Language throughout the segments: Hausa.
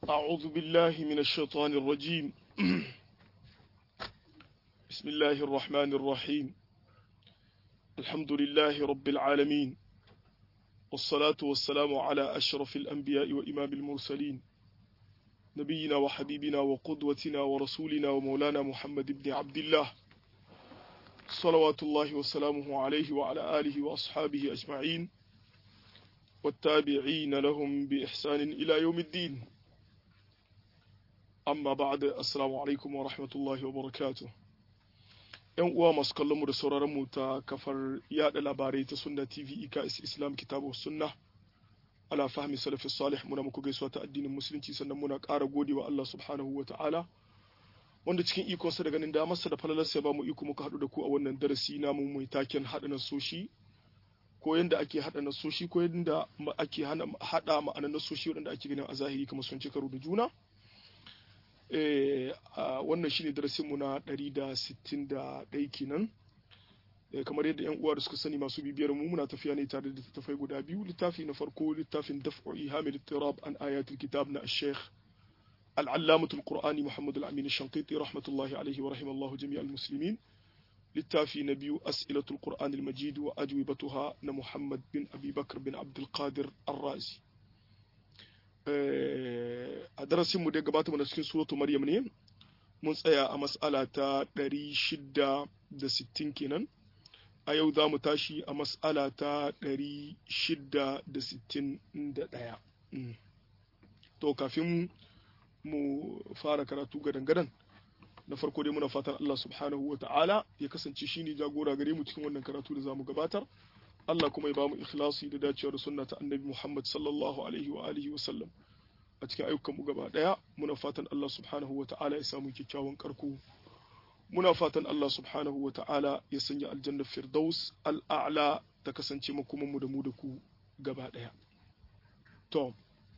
أعوذ بالله من الشيطان الرجيم بسم الله الرحمن الرحيم الحمد لله رب العالمين والصلاة والسلام على أشرف الأنبياء وإمام المرسلين نبينا وحبيبنا وقدوتنا ورسولنا ومولانا محمد بن عبد الله صلوات الله وسلامه عليه وعلى آله وأصحابه أجمعين والتابعين لهم بإحسان إلى يوم الدين amma ba'da assalamu alaikum wa rahmatullahi wa barakatuh yan uwa masu kallon mu da sauraron mu ta kafar yada labarai ta sunna tv iks islam kitabu sunna ala fahmi salafi salih muna muku gaisuwa ta addinin musulunci sannan muna ƙara gode wa Allah subhanahu wa ta'ala wanda cikin ikonsa da ganin damarsa da falalarsa ya ba mu iko muka haɗu da ku a wannan darasi namu mai taken haɗa nasoshi ko yadda ake haɗa nasoshi ko yadda ake haɗa ma'anar nasoshi waɗanda ake ganin a zahiri kamar sun ci karo da juna wannan shine darasinmu na 161 kenan kamar yadda yan uwa da suka sani masu bibiyar mu muna tafiya ne tare da littattafai guda biyu littafi na farko littafin daf'u ihamil tirab an ayatul kitab na al-sheikh al-allamah al-qur'ani muhammad al-amin al-shanqiti rahmatullahi alayhi wa rahimallahu jami'al muslimin littafi na biyu as'ilatul qur'an al-majid wa ajwibatuha na muhammad bin abi bakr bin abdul qadir ar-razi a darasinmu da gabata mana cikin suratu maryam ne mun tsaya a mas'ala ta 660 kenan a yau za mu tashi a mas'ala ta 661 to kafin mu fara karatu gadan-gadan na farko dai muna fatan Allah subhanahu wa ta'ala ya kasance shine jagora gare mu cikin wannan karatu da za mu gabatar Allah kuma ya bamu ikhlasi da dacewa da sunna ta annabi Muhammad sallallahu alaihi wa alihi wa sallam a cikin ayyukan mu gaba daya muna fatan Allah subhanahu wa ta'ala ya samu kyakkyawan karko muna fatan Allah subhanahu wa ta'ala ya sanya aljanna firdaus al'a'la ta kasance makoman mu da mu da ku gaba daya to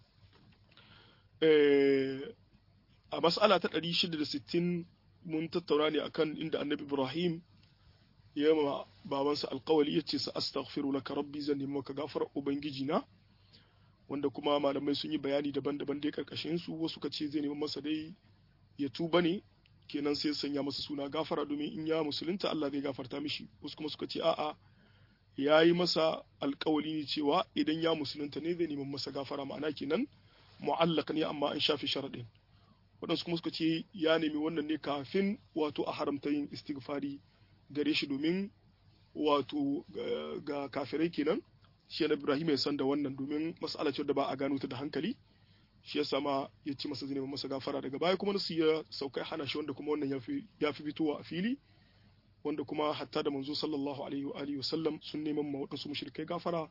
eh a mas'ala ta 660 mun tattauna ne akan inda annabi Ibrahim ya ma babansa alkawali ya ce sa astaghfiru laka rabbi zan nemi maka gafarar ubangiji na wanda kuma malamai sun yi bayani daban-daban dai karkashin su wasu ka ce zai nemi masa dai ya tuba ne kenan sai sanya masa suna gafara domin in ya musulunta Allah zai gafarta mishi wasu kuma suka ce a'a ya yi masa alkawali ne cewa idan ya musulunta ne zai nemi masa gafara ma'ana kenan mu'allaq ne amma an shafe sharadin waɗansu kuma suka ce ya nemi wannan ne kafin wato a haramta yin istighfari gare shi domin wato ga kafirai kenan shi na Ibrahim ya san da wannan domin mas'ala ce da ba a gano ta da hankali shi ya sama ya ci masa zinemin masa gafara daga baya kuma nasu ya sauka hana shi wanda kuma wannan ya fi fitowa a fili wanda kuma hatta da manzo sallallahu alaihi wa alihi wasallam sun neman ma waɗansu mushrikai gafara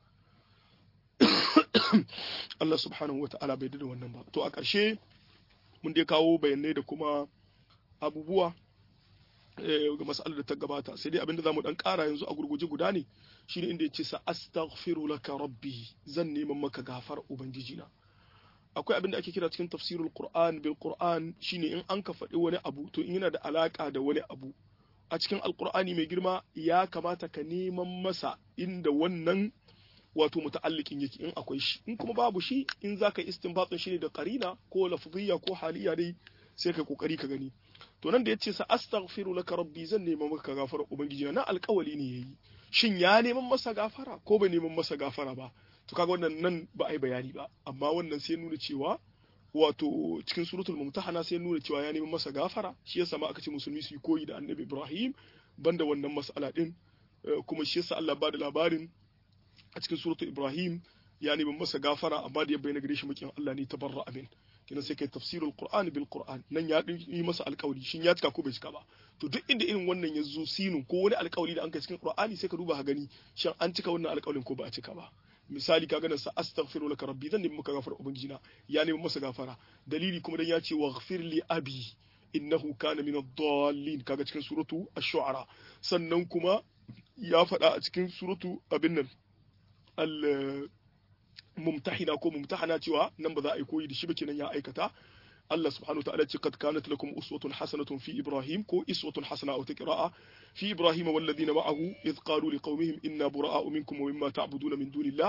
Allah subhanahu wa ta'ala bai da wannan ba to a ƙarshe mun dai kawo bayanai da kuma abubuwa ga masalar da ta gabata sai dai abinda zamu dan kara yanzu a gurguje guda ne shine inda yace sa astaghfiru laka rabbi zan neman maka gafar ubangiji na akwai abinda ake kira cikin tafsirul qur'an bil qur'an shine in an ka faɗi wani abu to in yana da alaka da wani abu a cikin alqur'ani mai girma ya kamata ka neman masa inda wannan wato muta'alliqin yake in akwai shi in kuma babu shi in zaka istinbatin shi ne da qarina ko lafziyya ko haliya dai sai kai kokari ka gani to nan da yace sa astaghfiru laka rabbi zan neman maka gafara ubangiji na alƙawali ne yayi shin ya neman masa gafara ko bai neman masa gafara ba to kaga wannan nan ba ai bayani ba amma wannan sai nuna cewa wato cikin suratul mumtahana sai nuna cewa ya neman masa gafara shi yasa ma aka ce musulmi su yi koyi da annabi Ibrahim banda wannan mas'ala din kuma shi yasa Allah ba da labarin a cikin suratul Ibrahim ya neman masa gafara amma da ya bayyana gare shi mukin Allah ne tabarra amin kina sai kai tafsirul qur'ani bil qur'an nan ya yi masa alƙawari shin ya cika ko bai cika ba to duk inda irin wannan ya zo sinu ko wani alƙawari da an kai cikin qur'ani sai ka duba ka gani shin an cika wannan alƙawarin ko ba a cika ba misali ka ganin sa astaghfiru laka rabbi zan nemi maka gafara ubangijina ya nemi masa gafara dalili kuma dan ya ce waghfir li abi innahu kana min ad-dallin kaga cikin suratu ash-shu'ara sannan kuma ya faɗa a cikin suratu abin nan al mumtahina ko mumtahana cewa nan ba za a yi koyi da shi ba kenan ya aikata Allah subhanahu wa ta'ala ce kad kanat lakum uswatun hasanatun fi Ibrahim ko iswatun hasana aw taqra'a fi Ibrahim wal ladina ma'ahu id qalu liqaumihim inna bura'a'u minkum wa mimma ta'buduna min dunillah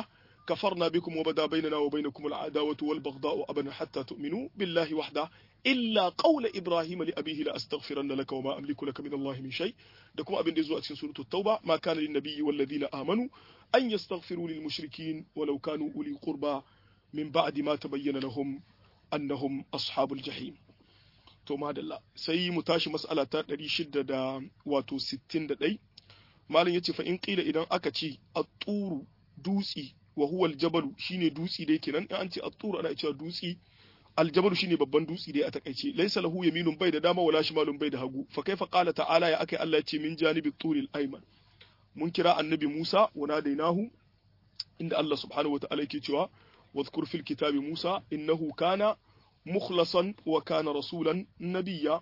كفرنا بكم وبدا بيننا وبينكم العداوة والبغضاء أبدا حتى تؤمنوا بالله وحده إلا قول إبراهيم لأبيه لأستغفرن لك وما أملك لك من الله من شيء دكم أبن دزوء سورة التوبة ما كان للنبي والذين آمنوا أن يستغفروا للمشركين ولو كانوا أولي قربى من بعد ما تبين لهم أنهم أصحاب الجحيم to madalla sai mu tashi mas'ala ta 661 malam yace fa in qila idan aka ce at-turu dutsi wa huwa al-jabalu shine dutsi dai kenan in an ce at-turu ana cewa dutsi al-jabalu shine babban dutsi dai a takaice laysa lahu yaminun bai da dama wala shimalun bai da hagu fa kaifa qala ta'ala ya akai Allah yace min janibi turil ayman mun kira annabi Musa wa nadainahu inda Allah subhanahu wa ta'ala yake cewa wadhkur fil kitabi Musa innahu kana mukhlasan wa kana rasulan nabiyya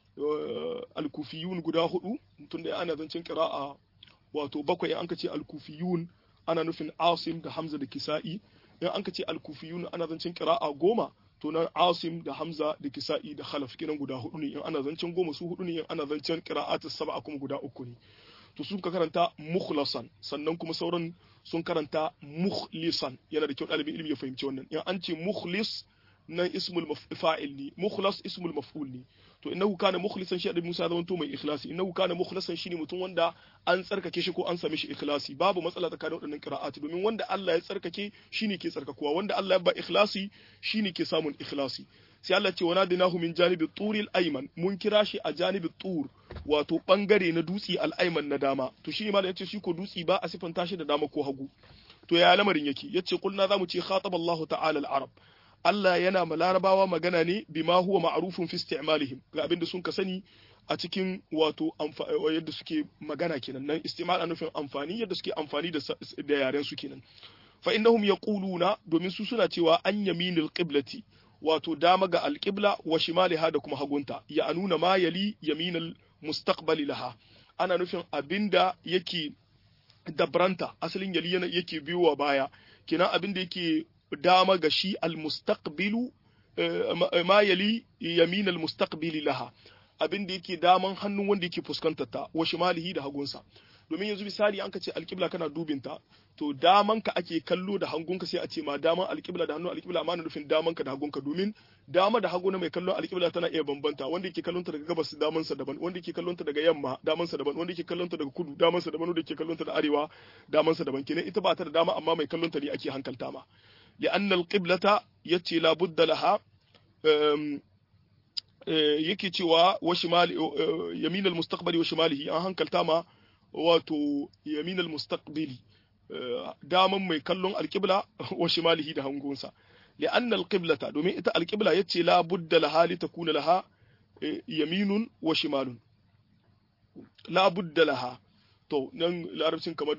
al-kufiyun guda hudu tunda ana zancin qira'a wato bakwai an ka ce al-kufiyun ana nufin Asim da Hamza da Kisa'i in an ka ce al-kufiyun ana zancin qira'a goma to na Asim da Hamza da Kisa'i da Khalaf kinan guda hudu ne in ana zancin goma su hudu ne in ana zancin qira'at sab'a kuma guda uku ne to sun ka karanta mukhlasan sannan kuma sauran sun karanta mukhlisan yana da kyau ɗalibin ilimi ya fahimci wannan in an ce mukhlis nan ismul fa'il ne mukhlas ismul maf'ul ne to innahu kana mukhlisan shi da Musa zaman to mai ikhlasi innahu kana mukhlasan shine mutum wanda an tsarkake shi ko an same shi ikhlasi babu matsala tsakanin waɗannan qira'ati domin wanda Allah ya tsarkake shine ke tsarkakuwa wanda Allah ya ba ikhlasi shine ke samun ikhlasi sai Allah ce wana dinahu min janibi turil ayman mun kira shi a janibi tur wato bangare na dutsi al-ayman na dama to shi ma da yace shi ko dutsi ba a sifanta shi da dama ko hagu to ya lamarin yake yace kulna zamu ce khatab Allah ta'ala al-arab Allah yana ma larabawa magana ne bima huwa ma'rufun fi isti'malihim ga abinda sun ka sani a cikin wato yadda suke magana kenan nan istimal nufin amfani yadda suke amfani da da yaren su kenan fa innahum yaquluna domin su suna cewa an yaminil qiblati wato dama ga alqibla wa shimaliha da kuma hagunta ya anuna ma yali yaminal mustaqbali laha ana nufin abinda yake dabranta asalin yali yake biyowa baya kenan abinda yake dama ga shi almustaqbilu ma yali yamin almustaqbili laha abin da yake daman hannun wanda yake fuskantar ta wa shimalihi da hagunsa domin yanzu misali an ka ce alƙibla kana dubin ta to daman ka ake kallo da hagunka sai a ce ma daman alƙibla da hannun alƙibla amma na nufin daman ka da hagunka domin dama da hagu na mai kallon alƙibla tana iya bambanta wanda yake kallon ta daga gabas daman sa daban wanda yake kallon ta daga yamma daman sa daban wanda yake kallon ta daga kudu daman sa daban wanda yake kallon ta da arewa daman sa daban kenan ita ba ta da dama amma mai kallon ta ne ake hankalta ma لأن القبلة يتي لا بد لها yake cewa wa shimali yamin al-mustaqbali wa shimalihi an hankalta ma wato yamin al-mustaqbili daman mai kallon alqibla wa shimalihi da hangunsa li'anna al-qiblata domin ita al-qibla yace la budda laha li takuna laha yaminun wa shimalun la budda laha to nan larabcin kamar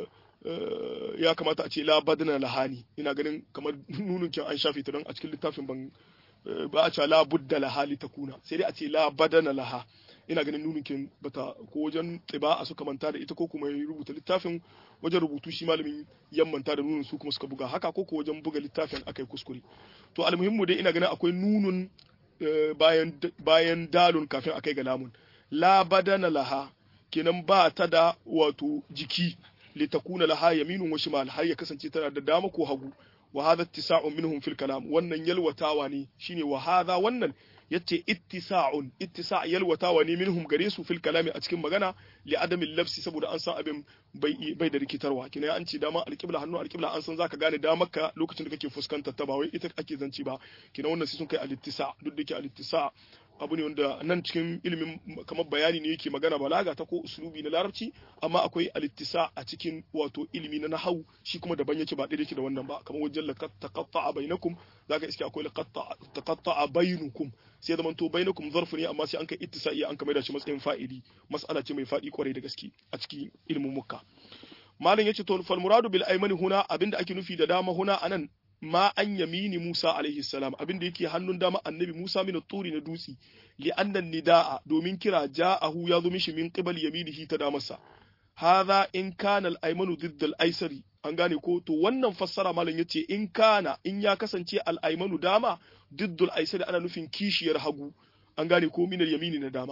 ya kamata a ce la badana lahani ina ganin kamar nunin kin an shafe ta don a cikin littafin ban ba a ce la budda laha li takuna sai dai a ce la badana laha ina ganin nunin kin bata ko wajen tsiba a suka manta da ita ko kuma ya rubuta littafin wajen rubutu shi malamin yammanta da nunin su kuma suka buga haka ko ko wajen buga littafin akai kuskure to almuhimmu dai ina ganin akwai nunun bayan bayan dalun kafin akai ga lamun la badana laha kenan ba ta da wato jiki litakuna laha yaminun wa shimal har ya kasance tana da dama ko hagu wa hadha ittisa'un minhum fil kalam wannan yalwatawa ne shine wa hadha wannan yace ittisa'un ittisa' yalwatawa ne minhum gare su fil kalami a cikin magana li adami lafsi saboda an san abin bai bai da rikitarwa kina an ce dama alqibla hannu alqibla an san zaka gane damarka lokacin da kake fuskantar ta ba wai ita ake zanci ba kina wannan sai sun kai al-ittisa' duk da ke al-ittisa' abu ne wanda nan cikin ilimin kamar bayani ne yake magana balaga ta ko usulubi na larabci amma akwai alittisa a cikin wato ilimi na nahau shi kuma daban yake ba ɗaya yake da wannan ba kamar wajen laqad taqatta'a bainakum zaka iske akwai laqad taqatta'a bainukum sai zaman to bainakum zarfu ne amma sai an kai ittisa'i an kamar da shi matsayin fa'ili mas'ala ce mai faɗi kwarai da gaske a cikin ilimin mukka malam yace to fal muradu bil aymani huna abinda ake nufi da dama huna anan ma an yamini Musa alaihi salam abin da yake hannun dama annabi Musa min turi na dutsi li annan nida'a domin kira ja'ahu ya zo mishi min qibal yaminihi ta damarsa hadha in kana al-aymanu didd al-aysari an gane ko to wannan fassara malam yace in kana in ya kasance al-aymanu dama didd al-aysari ana nufin kishiyar hagu an gane ko min al-yamini na dama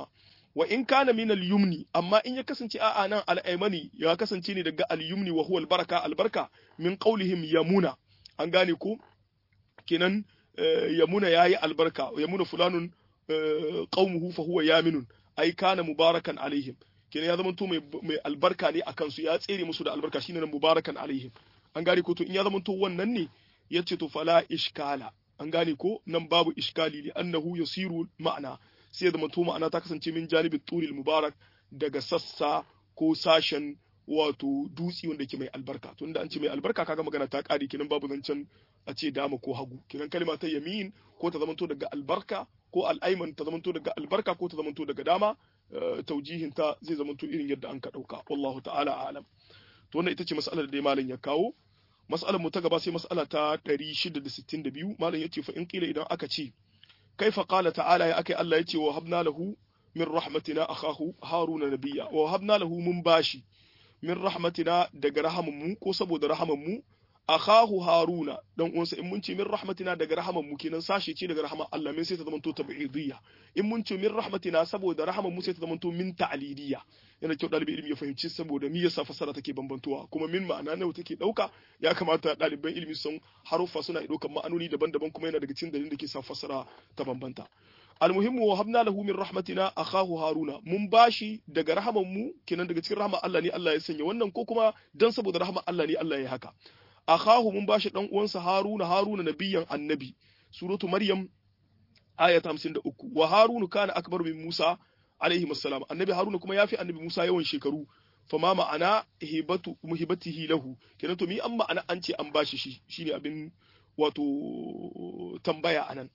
wa in kana min al-yumni amma in ya kasance a'a nan al-aymani ya kasance ne daga al-yumni wa huwa al-baraka al-barka min qawlihim yamuna an gane ko kenan yamuna yayi albarka yamuna fulanun qaumuhu fa huwa yaminun ai kana mubarakan alaihim kenan ya zama to mai albarka ne akan su ya tsere musu da albarka shine nan mubarakan alaihim an gane ko to in ya zama to wannan ne yace to fala ishkala an gane ko nan babu iskali li annahu yasiru ma'ana sai ya zama to ma'ana ta kasance min janibin turil mubarak daga sassa ko sashen wato dutsi wanda ke mai albarka tunda an ce mai albarka kaga magana ta kare kenan babu zancen a ce dama ko hagu kenan kalma ta yamin ko ta zamanto daga albarka ko al'aiman ta zamanto daga albarka ko ta zamanto daga dama taujihin ta zai zamanto irin yadda an ka dauka wallahu ta'ala a'lam to wannan ita ce mas'alar da malam ya kawo mas'alar mu ta gaba sai mas'ala ta 662 malam yace fa in kila idan aka ce kaifa qala ta'ala ya akai Allah yace wa habna lahu min rahmatina akhahu haruna nabiyya wa habna lahu mun bashi min rahmatina daga rahamanmu ko saboda rahamanmu akhahu haruna dan uwansa in mun ce min rahmatina daga rahamanmu kenan sashe ce daga rahaman Allah min sai ta zamanto tab'idiyya in mun ce min rahmatina saboda rahamanmu sai ta zamanto min ta'lidiyya yana kyau dalibi ilimi ya fahimci saboda me yasa fasara take bambantuwa kuma min ma'ana nawa take dauka ya kamata ɗaliban ilimi sun haruffa suna daukan ma'anoni daban-daban kuma yana daga cikin dalilin da ke sa fasara ta bambanta almuhimmu wa habna lahu min rahmatina akhahu haruna mun bashi daga rahaman mu kenan daga cikin rahman Allah ne Allah ya sanya wannan ko kuma dan saboda rahman Allah ne Allah ya haka akhahu mun bashi dan uwansa haruna haruna nabiyan annabi suratu maryam ayat 53 wa harunu kana akbar min musa alaihi assalam annabi haruna kuma yafi annabi musa yawan shekaru fama ma'ana hibatu muhibatihi lahu kenan to mi an ma'ana an ce an bashi shi shine abin wato tambaya anan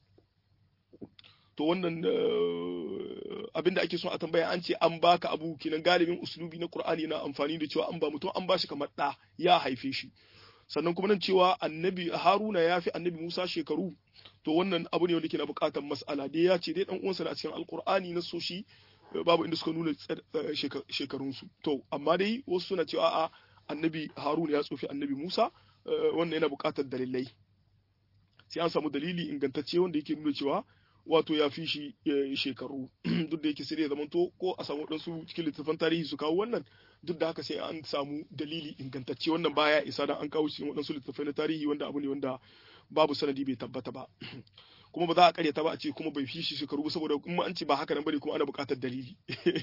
to wannan abinda ake son a tambaya an ce an baka abu kinan galibin uslubi na Qur'ani na amfani da cewa an ba mutum an bashi kamar da ya haife shi sannan kuma nan cewa annabi Haruna ya fi annabi Musa shekaru to wannan abu ne wanda ke na bukatar mas'ala dai ya ce dai dan uwansa a cikin alkur'ani na soshi babu inda suka nuna shekarun su to amma dai wasu suna cewa a annabi Haruna ya tsofi annabi Musa wannan yana bukatar dalilai sai an samu dalili ingantacce wanda yake nuna cewa wato ya fi shi shekaru duk da yake sai ya zamanto ko a samu waɗansu cikin littattafan tarihi su kawo wannan duk da haka sai an samu dalili ingantacce wannan baya isa dan an kawo cikin waɗansu littattafai na tarihi wanda abu ne wanda babu sanadi bai tabbata ba kuma ba za a karyata ba a ce kuma bai fi shi shekaru ba saboda kuma an ce ba haka nan bane kuma ana buƙatar dalili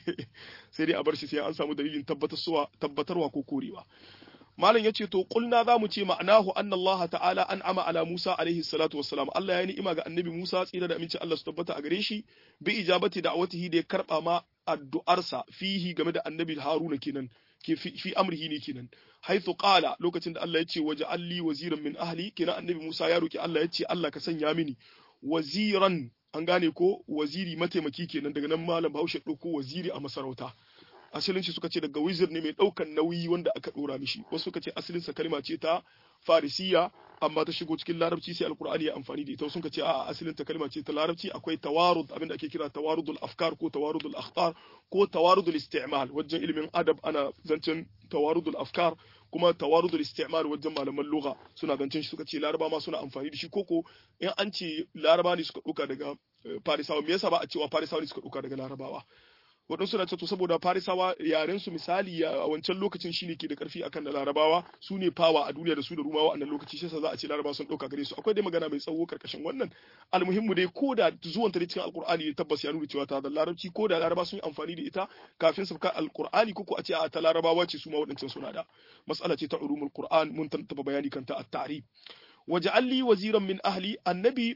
sai dai a bar shi sai an samu dalilin tabbatarwa ko korewa malam yace to kulna zamu ce ma'anahu anna Allah ta'ala an'ama ala Musa alaihi salatu wassalam Allah ya ni'ima ga annabi Musa tsira da aminci Allah su tabbata a gare shi bi ijabati da'watihi da ya karba ma addu'arsa fihi game da annabi Haruna kenan ke fi amrihi ne kenan haythu qala lokacin da Allah ya ce waja'al li waziran min ahli kenan annabi Musa ya roki Allah ya ce Allah ka sanya mini waziran an gane ko waziri mataimaki kenan daga nan malam Bahaushe ɗauko waziri a masarauta asalin shi suka ce daga wizir ne mai ɗaukan nauyi wanda aka ɗora mishi wasu suka ce asalin sa kalma ce ta farisiya amma ta shigo cikin larabci sai alkur'ani ya amfani da ita wasu suka ce a asalin ta kalma ce ta larabci akwai tawarud abinda ake kira tawarudul afkar ko tawarudul akhtar ko tawarudul isti'mal wajen ilimin adab ana zancen tawarudul afkar kuma tawarudul isti'mal wajen malaman lugha suna zancen shi suka ce laraba ma suna amfani da shi koko in an ce laraba ne suka ɗauka daga farisawa me yasa ba a cewa farisawa ne suka ɗauka daga larabawa waɗansu na to saboda farisawa yaren su misali a wancan lokacin shine ke da karfi akan da larabawa su ne fawa a duniya da su da rumawa a nan lokaci shi za a ce larabawa sun ɗauka gare su akwai dai magana mai tsawo karkashin wannan almuhimmu dai ko da zuwan ta cikin alkur'ani ne tabbas ya nuna cewa ta da larabci ko da laraba sun yi amfani da ita kafin su ka alkur'ani ko ko a ce a ta larabawa ce su ma waɗancan suna da mas'ala ce ta ulumul qur'an mun tantaba bayani kanta at-ta'rib waja'alli waziran min ahli annabi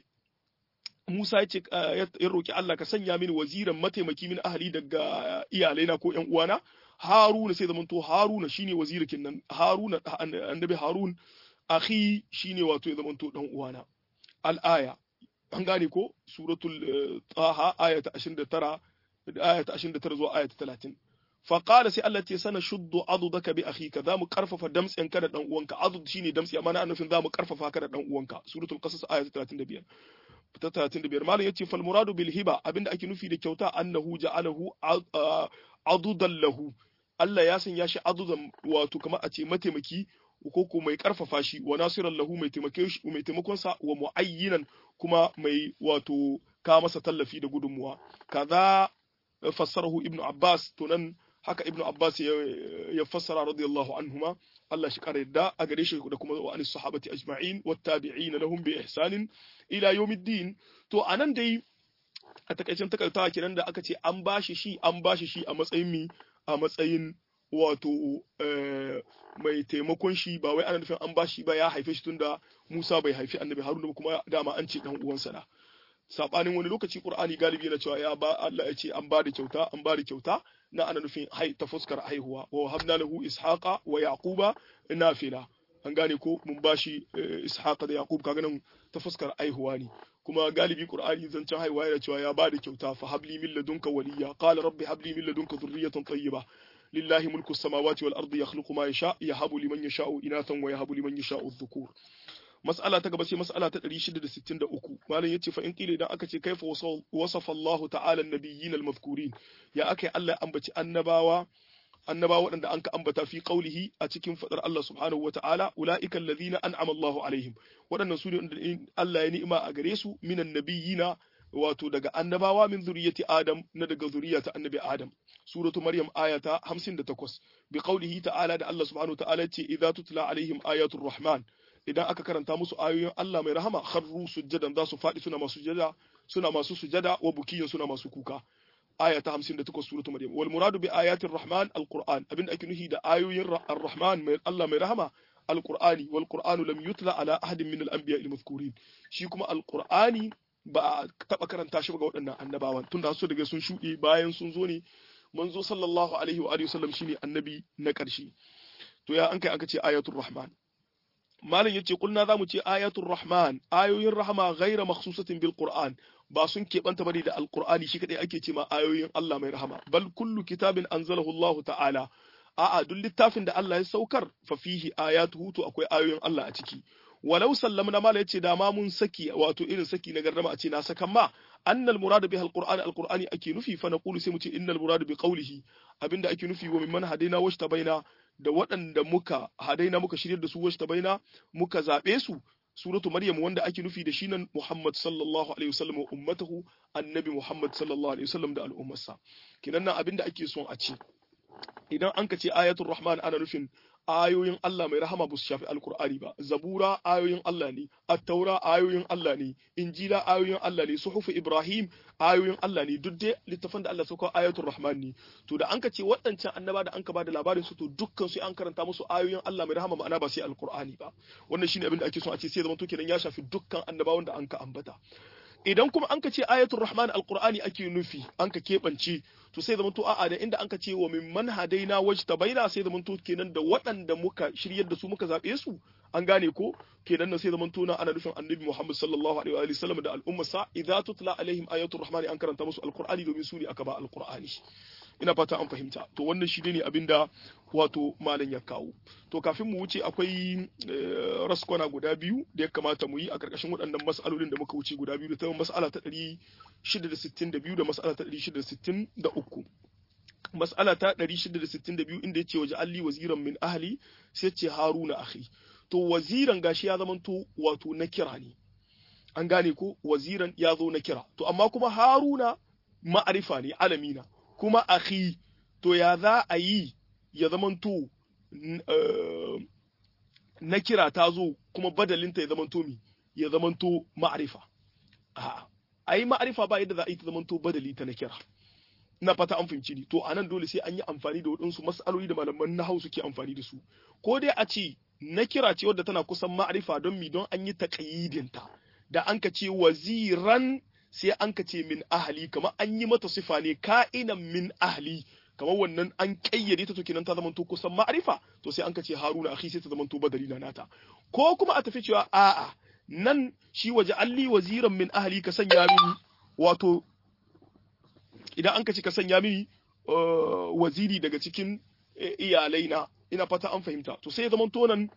Musa ya ce ya roki Allah ka sanya mini waziran mataimaki min ahli daga iyalaina ko ƴan uwana Haruna sai zamanto Haruna shine wazirikin nan Haruna annabi Harun akhi shine wato ya zamanto dan uwana al-aya an gane ko suratul taha aya ta 29 aya ta 29 zuwa aya ta 30 فقال سي الله تي سنة شد عضدك بأخيك ذا مكرفف دمس إن كان دان uwanka عضد shine damsi amma na annufin za mu karfafa ka da dan uwanka suratul qasas aya 35 ta 35 malam yace fal muradu bil hiba abinda ake nufi da kyauta annahu ja'alahu adudan lahu Allah ya sanya shi adudan wato kamar a ce mataimaki ko ko mai karfafa shi wa nasiran lahu mai taimake shi mai taimakon sa wa muayyinan kuma mai wato ka masa tallafi da gudunmuwa kaza fassarahu ibnu abbas to nan haka ibnu abbas ya fassara radiyallahu anhuma Allah shi kare da a gare shi da kuma wa anis sahabati ajma'in wat tabi'in lahum bi ihsanin ila yawmiddin to anan dai a takaicin takartawa kenan da aka ce an bashi shi an bashi shi a matsayin mi a matsayin wato mai taimakon shi ba wai ana nufin an bashi ba ya haife shi tunda Musa bai haifi annabi Haruna ba kuma dama an ce dan uwansa na sabanin wani lokaci Qur'ani galibi yana cewa ya ba Allah ya ce an ba da kyauta an ba da kyauta na ana nufin hai ta fuskar haihuwa wa habna lahu ishaqa wa yaquba nafila an gane ko mun bashi ishaqa da yaqub kaga nan ta fuskar haihuwa ne kuma galibi qur'ani zancen haihuwa yana cewa ya ba da kyauta fa habli min ladunka waliya qala rabbi habli min ladunka dhurriyatan tayyiba lillahi mulku samawati wal ardi yakhluqu ma yasha yahabu liman yasha'u inathan wa yahabu liman yasha'u dhukur mas'ala ta gaba sai mas'ala ta 663 malam yace fa in qila idan aka ce kaifa wasafa Allah ta'ala an-nabiyyin al-mazkurin ya akai Allah ambaci annabawa annabawa waɗanda an ka ambata fi qaulihi a cikin fadar Allah subhanahu wa ta'ala ulaika alladhina an'ama Allahu alaihim waɗannan su ne Allah ya ni'ima a gare su minan nabiyyina wato daga annabawa min zuriyati Adam na daga zuriyata annabi Adam suratu Maryam ayata 58 bi qaulihi ta'ala da Allah subhanahu wa ta'ala ce idza tutla alaihim ayatul rahman idan aka karanta musu ayoyin Allah mai rahama kharru sujjadan za su faɗi suna masu sujada suna masu sujada wa bukiyin suna masu kuka aya ta 58 suratul maryam wal muradu bi ayatir rahman alquran abin ake nufi da ayoyin arrahman mai Allah mai rahama alqurani wal qur'anu lam yutla ala ahadin min al-anbiya al-mazkurin shi kuma alqurani ba a taba karanta shi ga waɗannan annabawan tunda su daga sun shuɗe bayan sun zo ne manzo sallallahu alaihi wa alihi wasallam shine annabi na ƙarshe to ya an kai aka ce ayatul rahman malam yace kulna zamu ce ayatul rahman ayoyin rahama ghaira makhsusatin bil qur'an ba sun keɓanta bane da alqur'ani shi kadai ake ce ma ayoyin Allah mai rahama bal kullu kitabin anzalahu Allah ta'ala a'a duk littafin da Allah ya saukar fa fihi ayatuhu to akwai ayoyin Allah a ciki walau sallamna mala yace da ma mun saki wato irin saki na garrama a ce na sakan ma annal muradu biha alqur'ani alqur'ani ake nufi fa naqulu sai mu ce innal muradu bi qawlihi abinda ake nufi wa mimman hadaina washta baina da waɗanda muka hadaina muka shirya da su washta baina muka zabe su suratu maryam wanda ake nufi da shi nan muhammad sallallahu alaihi wasallam wa ummatahu annabi muhammad sallallahu alaihi wasallam da al'ummarsa kinan nan abinda ake son a ce idan an ka ce ayatul rahman ana nufin ayoyin Allah mai rahama ba su shafi alkur'ani ba zabura ayoyin Allah ne attaura ayoyin Allah ne injila ayoyin Allah ne suhufu ibrahim ayoyin Allah ne duk dai littafan da Allah sauka ayatul rahman ne to da an ka ce waɗancan annaba da an ka bada labarin su to dukkan su an karanta musu ayoyin Allah mai rahama ma'ana ba sai alkur'ani ba wannan shine abin da ake son a ce sai zaman to kenan ya shafi dukkan annabawan da an ka ambata idan kuma an ka ce ayatul rahman alqur'ani ake nufi an ka keɓance to sai zama to a'a da inda an ka ce wa min man hadaina wajtabaina sai zama to kenan da waɗanda muka shiryar da su muka zabe su an gane ko kenan nan sai zama to na ana nufin annabi Muhammad sallallahu alaihi wa sallam da al'ummarsa idza tutla alaihim ayatul rahman an karanta musu alqur'ani domin su ne aka ba alqur'ani ina fata an fahimta to wannan shi ne abinda wato malam ya kawo to kafin mu wuce akwai raskwana guda biyu da ya kamata mu yi a karkashin waɗannan mas'alolin da muka wuce guda biyu da ta mas'ala ta 662 da mas'ala ta 663 mas'ala ta 662 inda ya ce waje alli waziran min ahli sai ce haruna akhi to waziran gashi ya zamanto wato na kira ne an gane ko waziran ya zo na kira to amma kuma haruna ma'arifa ne alamina kuma akhi to ya za a yi ya zamanto na kira ta zo kuma badalinta ya zamanto mi ya zamanto ma'arifa a ai ma'arifa ba yadda za a yi ta zamanto badali ta na kira ina fata an fahimci ni to anan dole sai an yi amfani da waɗansu mas'aloli da malaman nahau suke amfani da su ko dai a ce na kira ce wadda tana kusan ma'arifa don mi don an yi taƙayyidinta da an ka ce waziran sai an ka ce min ahli kamar an yi mata sifa ne ka'inan min ahli kamar wannan an kayyade ta to kenan ta zama to kusan ma'arifa to sai an ka ce haruna akhi sai ta zama to badali na nata ko kuma a tafi cewa a'a nan shi waje alli waziran min ahli ka sanya mini wato idan an ka ce ka sanya mini waziri daga cikin iyalai na ina fata an fahimta to sai ya zama to nan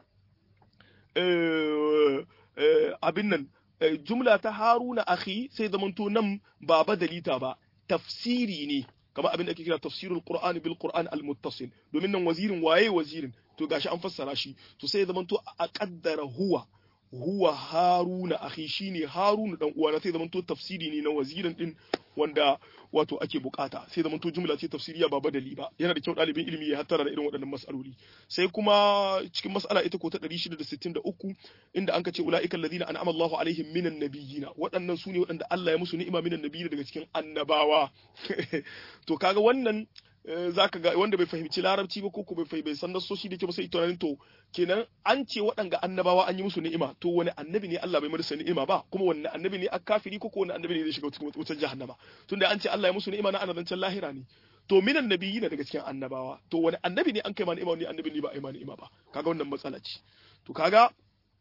abin nan jumla ta haruna akhi sai zamanto nan ba badalita ba tafsiri ne kamar abin da ake kira tafsirul qur'ani bil qur'an al muttasil domin nan wazirin waye wazirin to gashi an fassara shi to sai zamanto a kaddara huwa huwa haruna akhi shine haruna dan uwana sai zamanto tafsiri ne na wazirin din wanda wato ake bukata sai zamanto jumla ce tafsiriya ba badali ba yana da kyau dalibin ilimi ya hattara da irin waɗannan mas'aloli sai kuma cikin mas'ala ita ko ta 663 inda an ce ulaika alladhina an'ama Allahu alaihim minan nabiyina waɗannan su ne waɗanda Allah ya musu ni'ima minan nabiyina daga cikin annabawa to kaga wannan zaka ga wanda bai fahimci larabci ba ko ko bai bai san nasoshi da ke ba sai tunanin to kenan an ce waɗanga annabawa an yi musu ni'ima to wani annabi ne Allah bai marsa ni'ima ba kuma wani annabi ne kafiri ko ko wani annabi ne zai shiga cikin wutar jahannama tunda an ce Allah ya musu ni'ima na annabancin lahira ne to minan nabiyyi daga cikin annabawa to wani annabi ne an kai ma ni'ima wani annabi ne ba a yi ma ni'ima ba kaga wannan matsala ce to kaga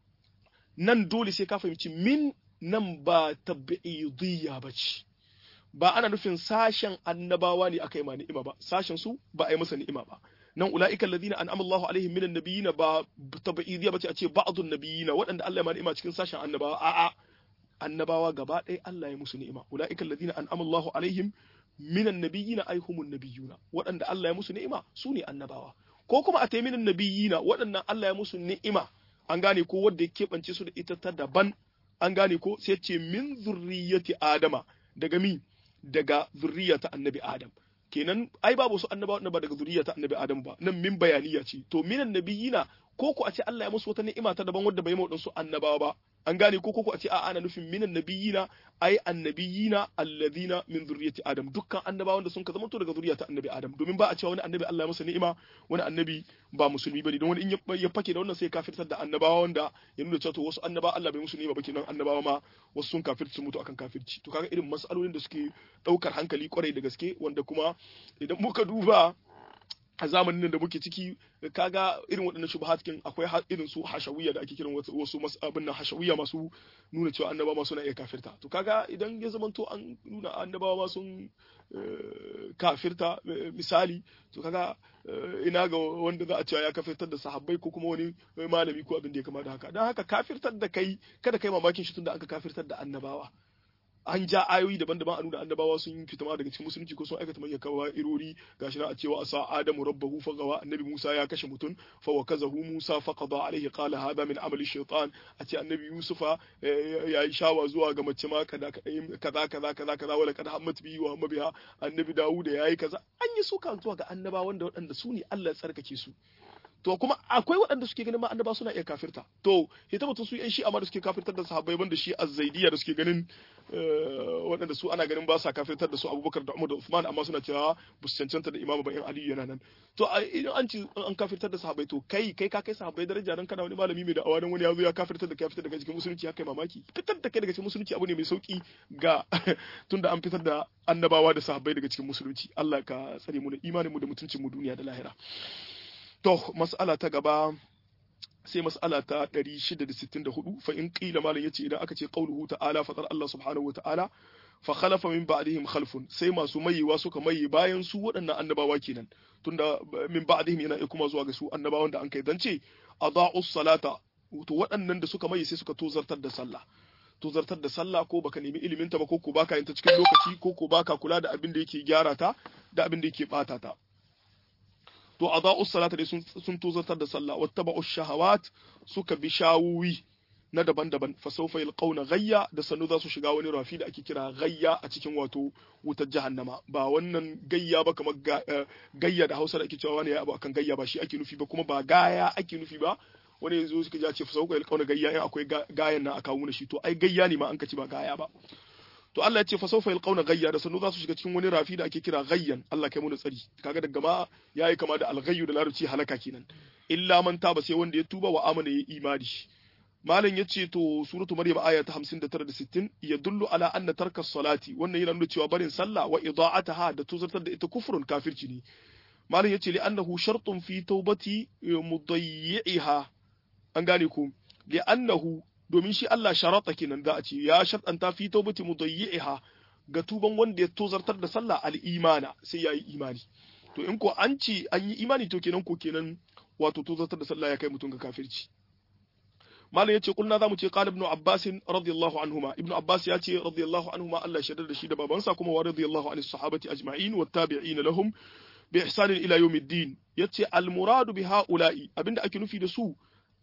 nan dole sai ka fahimci min nan ba tabi'idiyya ba ce ba ana nufin sashen annabawa ne aka yi ma ni'ima ba sashen su ba a yi masa ni'ima ba nan ulaika alladhina an'ama Allahu alaihim minan nabiyina ba tabi'idiyya bace a ce ba'dun nabiyina waɗanda Allah ya ma ni'ima cikin sashen annabawa a'a annabawa gaba ɗaya Allah ya musu ni'ima ulaika alladhina an'ama Allahu alaihim minan nabiyina ay humun nabiyuna waɗanda Allah ya musu ni'ima su ne annabawa ko kuma a minan nabiyina waɗannan Allah ya musu ni'ima an gane ko wanda ya keɓance su da ita ta daban an gane ko sai ce min zurriyyati adama daga mi daga zurriya ta annabi Adam kenan ai babu su annabawa ba daga zurriya ta annabi Adam ba nan min bayaniya ce to minan nabiyina ko ko a ce Allah ya musu wata ni'ima ta daban wadda bai mu su annabawa ba an gane ko ko a ce a ana nufin minan nabiyina ai annabiyina alladhina min zurriyyati Adam dukkan annabawan da sun ka zama to daga zurriya ta annabi Adam domin ba a cewa wani annabi Allah ya masa ni'ima wani annabi ba musulmi bane don wani in ya fake da wannan sai kafirtar da annabawa wanda ya nuna cewa to wasu annabawa Allah bai musu ni'ima ba kenan annabawa ma wasu sun kafirci sun mutu akan kafirci to kaga irin mas'alolin da suke daukar hankali kwarai da gaske wanda kuma idan muka duba a zamanin da muke ciki kaga irin waɗannan shubuhat kin akwai irin su hashawiyya da ake kiran wasu abin nan hashawiyya masu nuna cewa annaba ma suna iya kafirta to kaga idan ya zamanto an nuna annabawa ma sun kafirta misali to kaga ina ga wanda za a cewa ya kafirtar da sahabbai ko kuma wani malami ko abin da ya kama da haka don haka kafirtar da kai kada kai mamakin shi tunda aka kafirtar da annabawa an ja ayoyi daban-daban a nuna annabawa sun fita ma daga cikin musulunci ko sun aikata manyan kawa irori gashi na a cewa asa adamu rabbahu fa gawa annabi musa ya kashe mutum fa wa kazahu musa fa qada alaihi qala hada min amali shaytan a ce annabi yusufa ya yi shawa zuwa ga mace ma kaza kaza kaza kaza kaza wala kad hammat bi wa mabiha annabi dawuda yayi kaza an yi suka zuwa ga annabawan da waɗanda su ne Allah ya tsarkake su to kuma akwai waɗanda suke ganin ma annaba suna iya kafirta to ita mutum su yan shi amma da suke kafirtar da sahabbai banda shi azzaidiya da suke ganin waɗanda su ana ganin ba sa kafirtar da su abubakar da umar da usman amma suna cewa ba su cancanta da imamu ba in aliyu yana nan to idan an ci an kafirtar da sahabbai to kai kai ka kai sahabbai daraja dan kana wani malami mai da'awa dan wani ya zo ya kafirtar da kai fitar daga cikin musulunci ya kai mamaki fitar da kai daga cikin musulunci abu ne mai sauki ga tunda an fitar da annabawa da sahabbai daga cikin musulunci Allah ka tsare mu da imanin mu da mutuncin mu duniya da lahira To, mas'ala ta gaba sai mas'ala ta 664 fa in qila malam yace idan aka ce qauluhu ta'ala fatar Allah subhanahu wa ta'ala fa khalafa min ba'dihim khalfun sai masu mayewa suka maye bayan su waɗannan annabawa kenan tunda min ba'dihim yana kuma zuwa ga su annabawan da an kai zance adaa'u salata to waɗannan da suka maye sai suka tozartar da sallah tozartar da sallah ko baka nemi ilimin ta ba ko ko baka yin ta cikin lokaci ko ko baka kula da abin da yake gyara ta da abin da yake bata ta to adau salata dai sun sun tozartar da sallah wattaba'u shahawat suka bi shawuwi na daban-daban fa sawfa yalqawna ghayya da sanu za su shiga wani rafi da ake kira ghayya a cikin wato wutar jahannama ba wannan gayya ba kamar gayya da Hausa da ake cewa wani ya abu akan gayya ba shi ake nufi ba kuma ba gaya ake nufi ba wani yanzu suka ja ce fa sawfa yalqawna gayya in akwai gayan nan aka wuna shi to ai gayya ne ma an kaci ba gaya ba to Allah ya ce fa sawfa yalqawna gayya da sanu za su shiga cikin wani rafi da ake kira gayyan Allah kai mu da tsari kaga daga ma yayi kama da alghayyu da larabci halaka kenan illa man taba sai wanda ya tuba wa amana ya imani malam ya ce to suratu maryam aya ta 59 da 60 ya dullu ala anna tarka salati wannan yana nuna cewa barin sallah wa ida'ataha da tuzartar da ita kufrun kafirci ne malam ya ce li annahu shartun fi tawbati mudayyi'iha an gane ku li annahu domin shi Allah sharata kenan za a ce ya shartanta fi tawbati mudayyi'iha ga tuban wanda ya tozartar da sallah al-imana sai yayi imani to in ko an ce an yi imani to kenan ko kenan wato tozartar da sallah ya kai mutum ga kafirci malam yace kulna zamu ce qala ibn abbas radiyallahu anhuma ibn abbas ya ce radiyallahu anhuma Allah shaddar da shi da babansa kuma wa radiyallahu anis sahabati ajma'in wat tabi'in lahum bi ihsan ila yawmiddin yace al muradu bi haula'i abinda ake nufi da su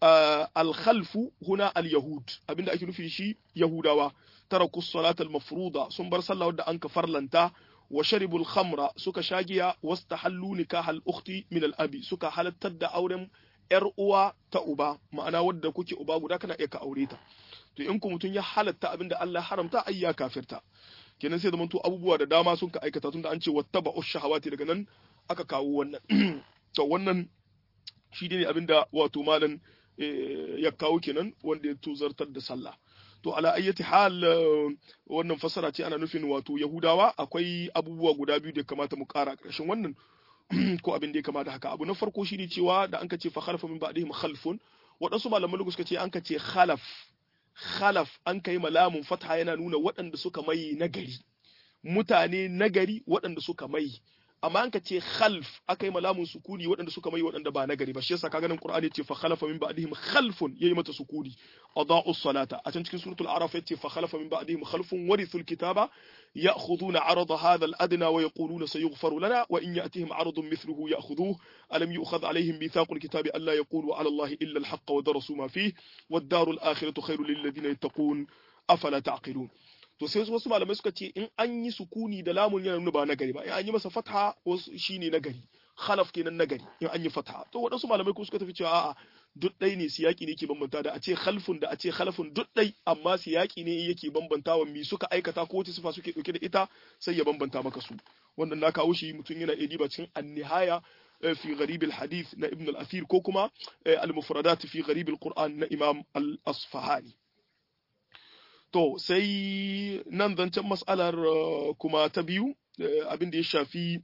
al-khalfu huna al-yahud abinda ake nufi shi yahudawa taraku salat al-mafruda sun bar sallah wadda an ka farlanta wa sharibul khamra suka shagiya wastahallu nikah al-ukhti min al-abi suka halattar da auren yar uwa ta uba ma'ana wadda kuke uba guda kana iya ka aure ta to in ku mutun ya halatta abinda Allah haramta ai ya kafirta kenan sai zamanto abubuwa da dama sun ka aikata tunda an ce wattaba'u shahawati daga nan aka kawo wannan to wannan shi ne abinda wato malam ya kawo kenan wanda ya tuzartar da sallah to ala ayyati hal wannan fasara ce ana nufin wato yahudawa akwai abubuwa guda biyu da kamata mu kara ƙarshen wannan ko abin da ya kamata haka abu na farko shine cewa da an ka ce fa khalfa min ba'dihim khalfun waɗansu malaman lugu suka ce an ka ce khalaf khalaf an kai malamun fatha yana nuna waɗanda suka mai nagari mutane nagari waɗanda suka mai amma an ka ce khalf aka yi malamun sukuni waɗanda suka mai waɗanda ba nagari ba shi yasa kaga nan qur'ani ce fa khalafa min ba'dihim khalfun yayi mata sukuni adaa'u salata a can cikin suratul araf yace fa khalafa min ba'dihim khalfun warithul kitaba ya'khuduna 'arada hadha al-adna wa yaquluna sayughfaru lana wa in ya'tihim 'aradun mithluhu ya'khudhuhu alam yu'khadh 'alayhim mithaqul kitabi alla yaqulu 'ala allahi illa al-haqqa wa darasu ma fihi wad-daru al-akhiratu khairul lil ladina yattaqun afala ta'qilun to sai wasu malamai suka ce in an yi sukuni da lamun yana nuna ba nagari ba in an yi masa fatha wasu shine nagari khalaf kenan nagari in an yi fatha to waɗansu malamai kuma suka tafi cewa a'a duk ɗai ne siyaki ne ke bambanta da a ce khalfun da a ce khalafun duk ɗai amma siyaki ne yake bambantawa mi suka aikata ko wace sifa suke ɗauke da ita sai ya bambanta maka su wannan na kawo shi mutum yana iya diba cikin annihaya في غريب الحديث نا ابن الأثير كوكما المفردات في غريب القرآن نا إمام الأصفهاني To, sai nan zancen mas'alar kuma ta biyu, abin da ya shafi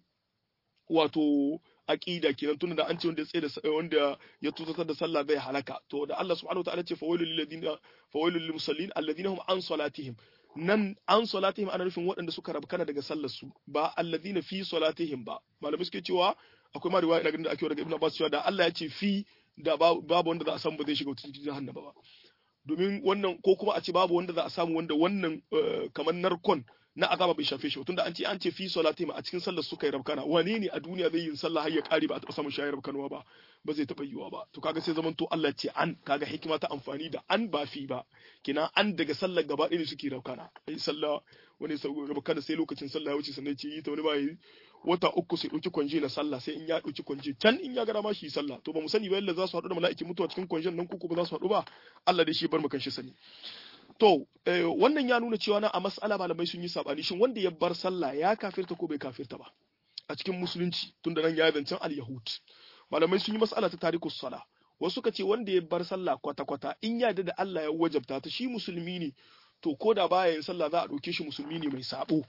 wato aqida kenan tunda da an ce wanda ya tsaye da wanda ya tutatar da sallah zai halaka to da Allah subhanahu wataala ce fawailul lil ladina fawailul lil musallin alladhina hum an salatihim nan an salatihim ana nufin waɗanda suka rabkana daga sallar su ba alladhina fi salatihim ba malamai suke cewa akwai ma riwaya ina ganin da ake daga Ibn Abbas cewa da Allah ya ce fi da babu wanda za a san ba zai shiga cikin jahannama ba domin wannan ko kuma a ce babu wanda za a samu wanda wannan kamar narkon na azaba bai shafe shi tunda an ce an ce fi salati ma a cikin sallar suka yi rabkana wane ne a duniya zai yi sallah har ya kare ba a taɓa samun shayar rabkanwa ba ba zai taɓa yiwa ba to kaga sai zaman to Allah ce an kaga hikima ta amfani da an ba fi ba kina an daga sallar gaba ɗaya suke rabkana ai sallah wani rabkana sai lokacin sallah ya wuce sannan ce yi ta wani ba yi wata uku sai ɗauki kwanje na sallah sai in ya ɗauki kwanje can in ya gara ma shi sallah to ba mu sani ba yalla za su haɗu da mala'ikin mutuwa cikin kwanjen nan ko ba za su haɗu ba Allah dai shi bar mu kan shi sani to wannan ya nuna cewa na a mas'ala malamai sun yi sabani shin wanda ya bar sallah ya kafirta ko bai kafirta ba a cikin musulunci tunda nan ya zancen al-yahud malamai sun yi mas'ala ta tarikus sala wasu suka ce wanda ya bar sallah kwata kwata in ya da Allah ya wajabta ta shi musulmi ne to ko da baya yin sallah za a ɗauke shi musulmi ne mai sabo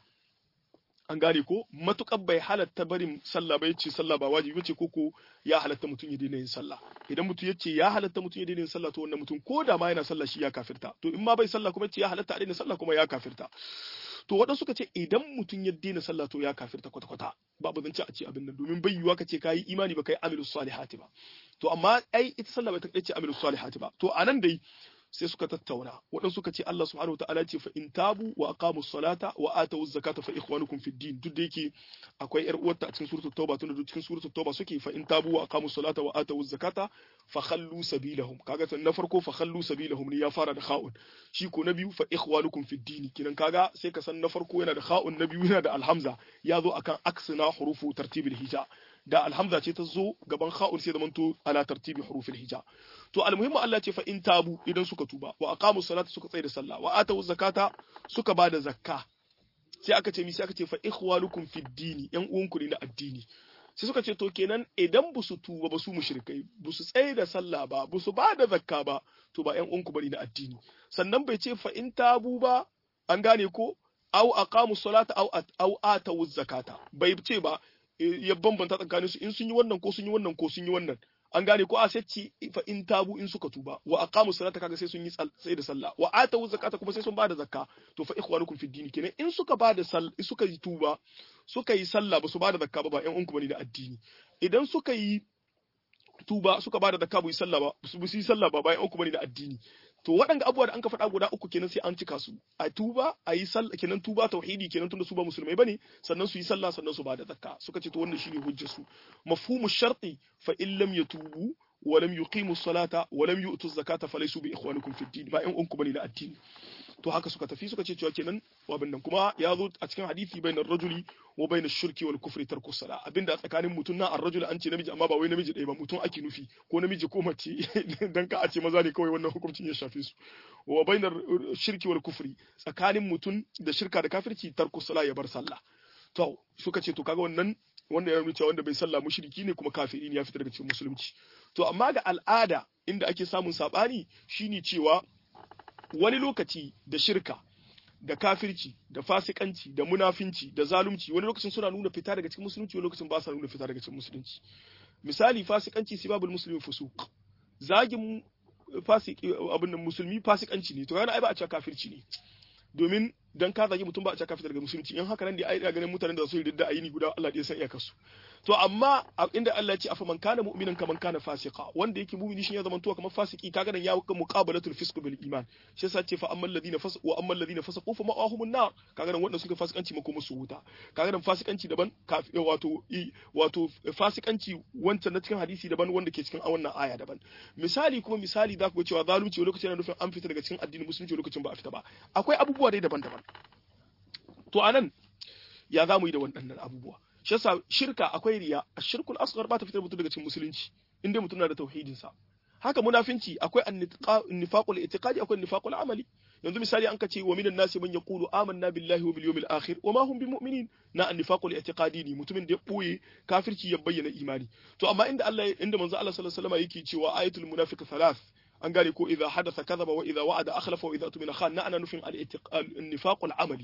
an gane ko matukar bai halatta barin sallah ba yace sallah ba wajibi bace ko ko ya halatta mutum ya daina yin sallah idan mutum yace ya halatta mutum ya daina yin sallah to wannan mutum ko da ma yana sallah shi ya kafirta to in ma bai sallah kuma yace ya halatta a daina sallah kuma ya kafirta to waɗansu suka ce idan mutum ya daina sallah to ya kafirta kwata kwata babu zance a ce abin nan domin bai yiwa ka ce kayi imani ba kai amilus salihati ba to amma ai ita sallah bai ta ce amilus salihati ba to anan dai sai suka tattauna waɗansu suka ce Allah subhanahu wataala ce fa in tabu wa aqamu salata wa atu zakata fa ikhwanukum fid din duk da yake akwai yar uwarta a cikin suratul tauba tunda duk cikin suratul tauba suke fa in tabu wa aqamu salata wa atu zakata fa khallu sabilahum kaga tan na farko fa khallu sabilahum ne ya fara da kha'un shi ko na biyu fa ikhwanukum fid din kinan kaga sai ka san na farko yana da kha'un na biyu yana da alhamza ya zo akan aksina hurufu tartibil hija da alhamza ce ta zo gaban kha'un sai zamanto ala tartibi hurufil hija to almuhimmu Allah ce fa in tabu idan suka tuba wa aqamu salata suka tsaya da sallah wa atu zakata suka bada zakka sai aka ce mi sai aka ce fa ikhwanukum fid dini yan uwanku ne na addini sai suka ce to kenan idan ba su tuba ba su mushrikai ba su tsaye da sallah ba ba su bada zakka ba to ba yan uwanku bane na addini sannan bai ce fa in tabu ba an gane ko aw aqamu salata aw aw atu zakata bai ce ba ya bambanta tsakanin su in sun yi wannan ko sun yi wannan ko sun yi wannan an gane ko a sai fa in tabu in suka tuba wa aqamu salata kaga sai sun yi sai da sallah wa atu zakata kuma sai sun bada zakka to fa ikhwanukum fi dini kenan in suka bada sal suka yi tuba suka yi sallah ba su bada zakka ba ba ƴan uwanku bane da addini idan suka yi tuba suka bada zakka ba yi sallah ba su yi sallah ba ba ƴan uwanku bane da addini to waɗanda abubuwa da an ka faɗa guda uku kenan sai an cika su a tuba a yi sallah kenan tuba tauhidi kenan tunda su ba musulmai bane sannan su yi sallah sannan su ba da zakka suka ce to wannan shine hujjar su mafhumu sharti fa in lam yatubu wa lam yuqimu salata wa lam yu'tu zakata falaysu bi ikhwanikum fid din ba in unku bane na addini to haka suka tafi suka ce cewa kenan wabin nan kuma ya zo a cikin hadisi bainar rajuli wa bainar shirki wal kufri tarku sala abinda tsakanin mutum na ar-rajul an ce namiji amma ba wai namiji ɗaya ba mutum ake nufi ko namiji ko mace dan ka a ce maza ne kawai wannan hukuncin ya shafe su wa bainar shirki wal kufri tsakanin mutum da shirka da kafirci tarku sala ya bar sallah to suka ce to kaga wannan wanda ya nuna cewa wanda bai sallah mushriki ne kuma kafiri ne ya fita daga cikin musulunci to amma ga al'ada inda ake samun sabani shine cewa wani lokaci da shirka da kafirci da fasikanci da munafinci da zalunci wani lokacin suna nuna fita daga cikin musulunci wani lokacin ba sa nuna fita daga cikin musulunci misali fasikanci sibabul muslimi fusuq zagin fasiki abin nan musulmi fasikanci ne to yana ai ba a cewa kafirci ne domin dan ka zagi mutum ba a cewa kafir daga musulunci in haka nan da ai ganin mutanen da su yi ridda ayini guda Allah ya san iyakar su to amma inda Allah ya ce afa man kana mu'minan kaman kana fasika wanda yake mu'mini shi ya zama tuwa kamar fasiki kaga nan ya ga muqabalatul fisq bil iman shi yasa ce fa ammal ladina fasaqu wa ammal ladina fasaqu fa ma'ahumun nar kaga nan wanda suka fasikanci mako musu wuta kaga nan fasikanci daban wato wato fasikanci wancan na cikin hadisi daban wanda ke cikin wannan aya daban misali kuma misali za ku ga cewa zalunci lokacin yana nufin an fita daga cikin addinin musulunci lokacin ba a fita ba akwai abubuwa dai daban-daban to anan ya za mu yi da waɗannan abubuwa shi yasa shirka akwai riya ashirkul asghar ba ta fitar mutum daga cikin musulunci inda mutum na da tauhidin sa haka munafinci akwai annifaqul itiqadi akwai annifaqul amali yanzu misali an kace wa minan nasi man yaqulu amanna billahi wa bil yawmil akhir wa ma hum bimu'minin na annifaqul itiqadi ne mutumin da ya boye kafirci ya bayyana imani to amma inda Allah inda manzo Allah sallallahu alaihi wasallam yake cewa ayatul munafiq thalath an gane ko idza hadatha kadhaba wa idza wa'ada akhlafa wa idza tumina khan na ana nufin al-nifaqul amali